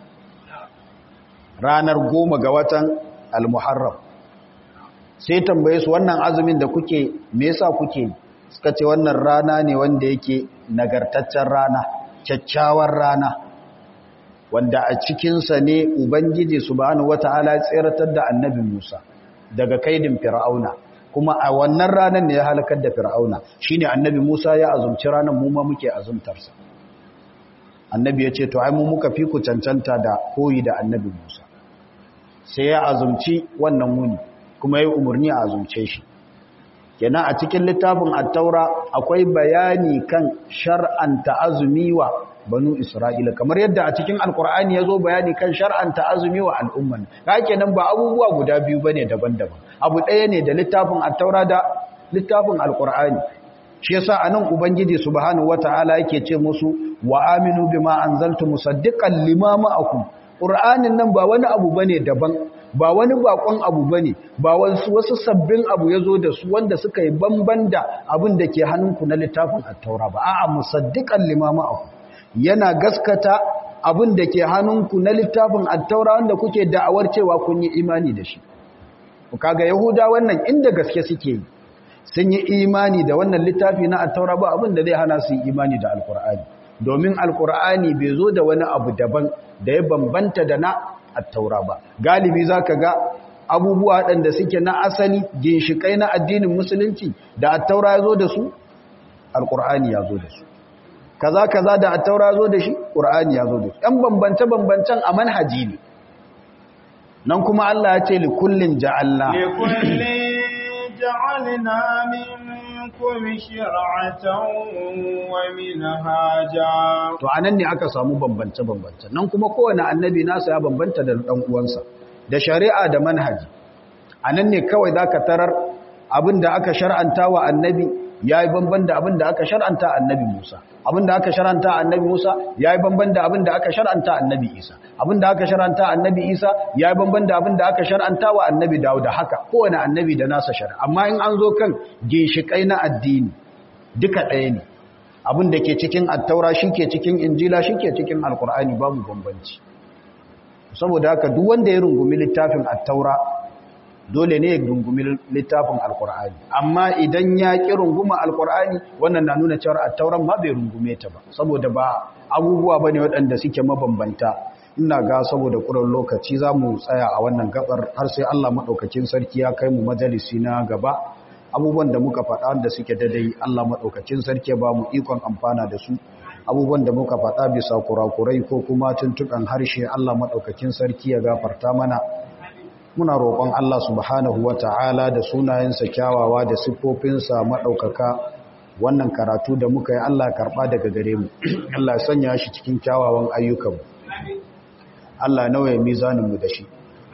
Speaker 1: ranar goma ga watan al-muharram sai tambaye su wannan azumin da kuke me yasa kuke suka ce wannan rana ne wanda yake nagartaccen rana kyakkyawar rana wanda a cikinsa ne ubangiji subhanahu wata'ala ya tseratar da annabi Musa daga kaidin fir'auna kuma a wannan ranar ne ya halakar da fir'auna shine annabi Musa ya azumci ranar mu ma muke azumtarsa annabi ya ce to ai mu muka fi ku cancanta da koyi da annabi Musa sai ya azumci wannan muni kuma ya umarni a azumce shi kenan a cikin littafin at-taura akwai bayani kan shar'anta azumi wa banu isra'ila kamar yadda a cikin alkur'ani ya zo bayani kan shar'anta azumi wa al'umman ka kenan ba abubuwa guda biyu bane daban-daban abu ɗaya ne da littafin at-taura da littafin alkur'ani shi yasa anan ubangiji subhanahu wataala yake ce musu wa aminu bima anzaltu musaddiqan lima ma'akum qur'anin nan ba wani abu bane daban ba wani bakon abu bane ba wasu wasu sabbin abu yazo da su wanda suka yi bamban da abin da ke hannunku na littafin at-taura ba a'a musaddiqan lima ma'akum yana gaskata abin da ke hannunku na littafin attaura wanda kuke da'awar cewa kun yi imani da shi kaga yahuda wannan inda gaske suke yi sun yi imani da wannan littafi na attaura ba abin da zai hana su yi imani da alkur'ani domin alkur'ani bai zo da wani abu daban da ya bambanta da na attaura ba galibi zaka ga abubuwa waɗanda suke na asali ginshikai na addinin musulunci da attaura ya zo da su alkur'ani ya zo da su kaza kaza da attaura zo da shi qur'ani ya zo da shi ɗan bambance bambancen a manhaji ne nan kuma Allah ya ce li kullin ja'alna
Speaker 2: li kullin ja'alna minkum shir'atan wa minhaja
Speaker 1: to anan ne aka samu bambance bambance nan kuma kowane annabi nasa ya bambanta da dan uwansa da shari'a da manhaji anan ne kawai zaka tarar abinda aka shar'anta wa annabi ya yi banban da abin da aka shar'anta annabi Musa abin da aka shar'anta annabi Musa ya yi banban da abin da aka shar'anta annabi Isa abin da aka shar'anta annabi Isa ya yi banban da abin da aka shar'anta wa annabi Dawud da haka kowane annabi da nasa shari'a amma in an zo kan ginshiƙai na addini duka ɗaya ne abin da ke cikin attaura shi ke cikin injila shi ke cikin alkur'ani babu bambanci saboda haka duk wanda ya rungumi littafin attaura dole ne ya rungumi littafin alkur'ani amma idan ya ƙi runguma alkur'ani wannan na nuna cewar attauran ma bai rungume ta ba saboda ba abubuwa ba ne waɗanda suke mabambanta ina ga saboda ƙuran lokaci za mu tsaya a wannan gabar har sai allah maɗaukakin sarki ya kai mu majalisi na gaba abubuwan da muka faɗa da suke dadai allah maɗaukakin sarki ba mu ikon amfana da su abubuwan da muka faɗa bisa kurakurai ko kuma tuntuɓen harshe allah maɗaukakin sarki ya gafarta mana muna roƙon Allah subhanahu wa ta'ala da sunayensa kyawawa da siffofinsa maɗaukaka wannan karatu da muka yi Allah karɓa daga gare mu Allah sanya shi cikin kyawawan ayyukanmu Allah nawaye mizaninmu da shi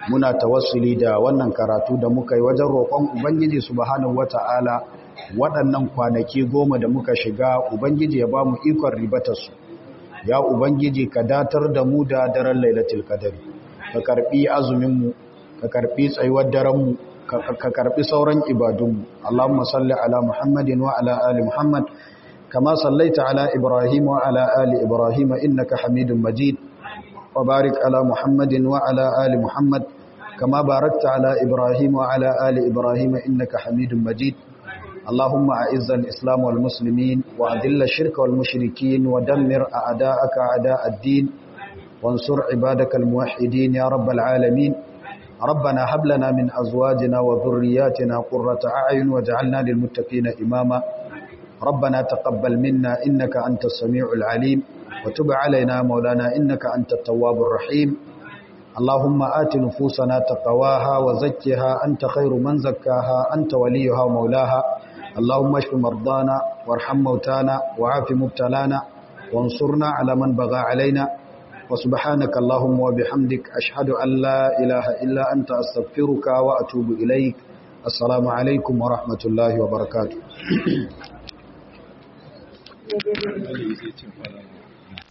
Speaker 1: muna tawassuli da wannan karatu da muka yi wajen roƙon ubangiji subhanahu wata'ala waɗannan kwanaki goma da muka shiga ubangiji ya ba mu ikon ribatarsu ya ubangiji ka datar da mu da daren lailatul qadari ka karbi azuminmu ka karbi tsayuwar darenmu ka karbi sauran ibadunmu Allahumma salli ala Muhammadin wa ala ali Muhammad kama sallaita ala Ibrahim wa ala ali Ibrahim innaka Hamidum Majid wa barik ala Muhammadin wa ala ali Muhammad kama barakta ala Ibrahim wa ala ali Ibrahim innaka Hamidum Majid اللهم أعز الإسلام والمسلمين وأذل الشرك والمشركين ودمر أعداءك أعداء الدين وانصر عبادك الموحدين يا رب العالمين ربنا هب لنا من أزواجنا وذرياتنا قرة أعين واجعلنا للمتقين إماما ربنا تقبل منا إنك أنت السميع العليم وتب علينا مولانا إنك أنت التواب الرحيم اللهم آت نفوسنا تقواها وزكها أنت خير من زكاها أنت وليها ومولاها اللهم اشف مرضانا وارحم موتانا وعاف مبتلانا وانصرنا على من بغى علينا وسبحانك اللهم وبحمدك أشهد أن لا إله إلا أنت أستغفرك وأتوب إليك السلام عليكم ورحمة الله وبركاته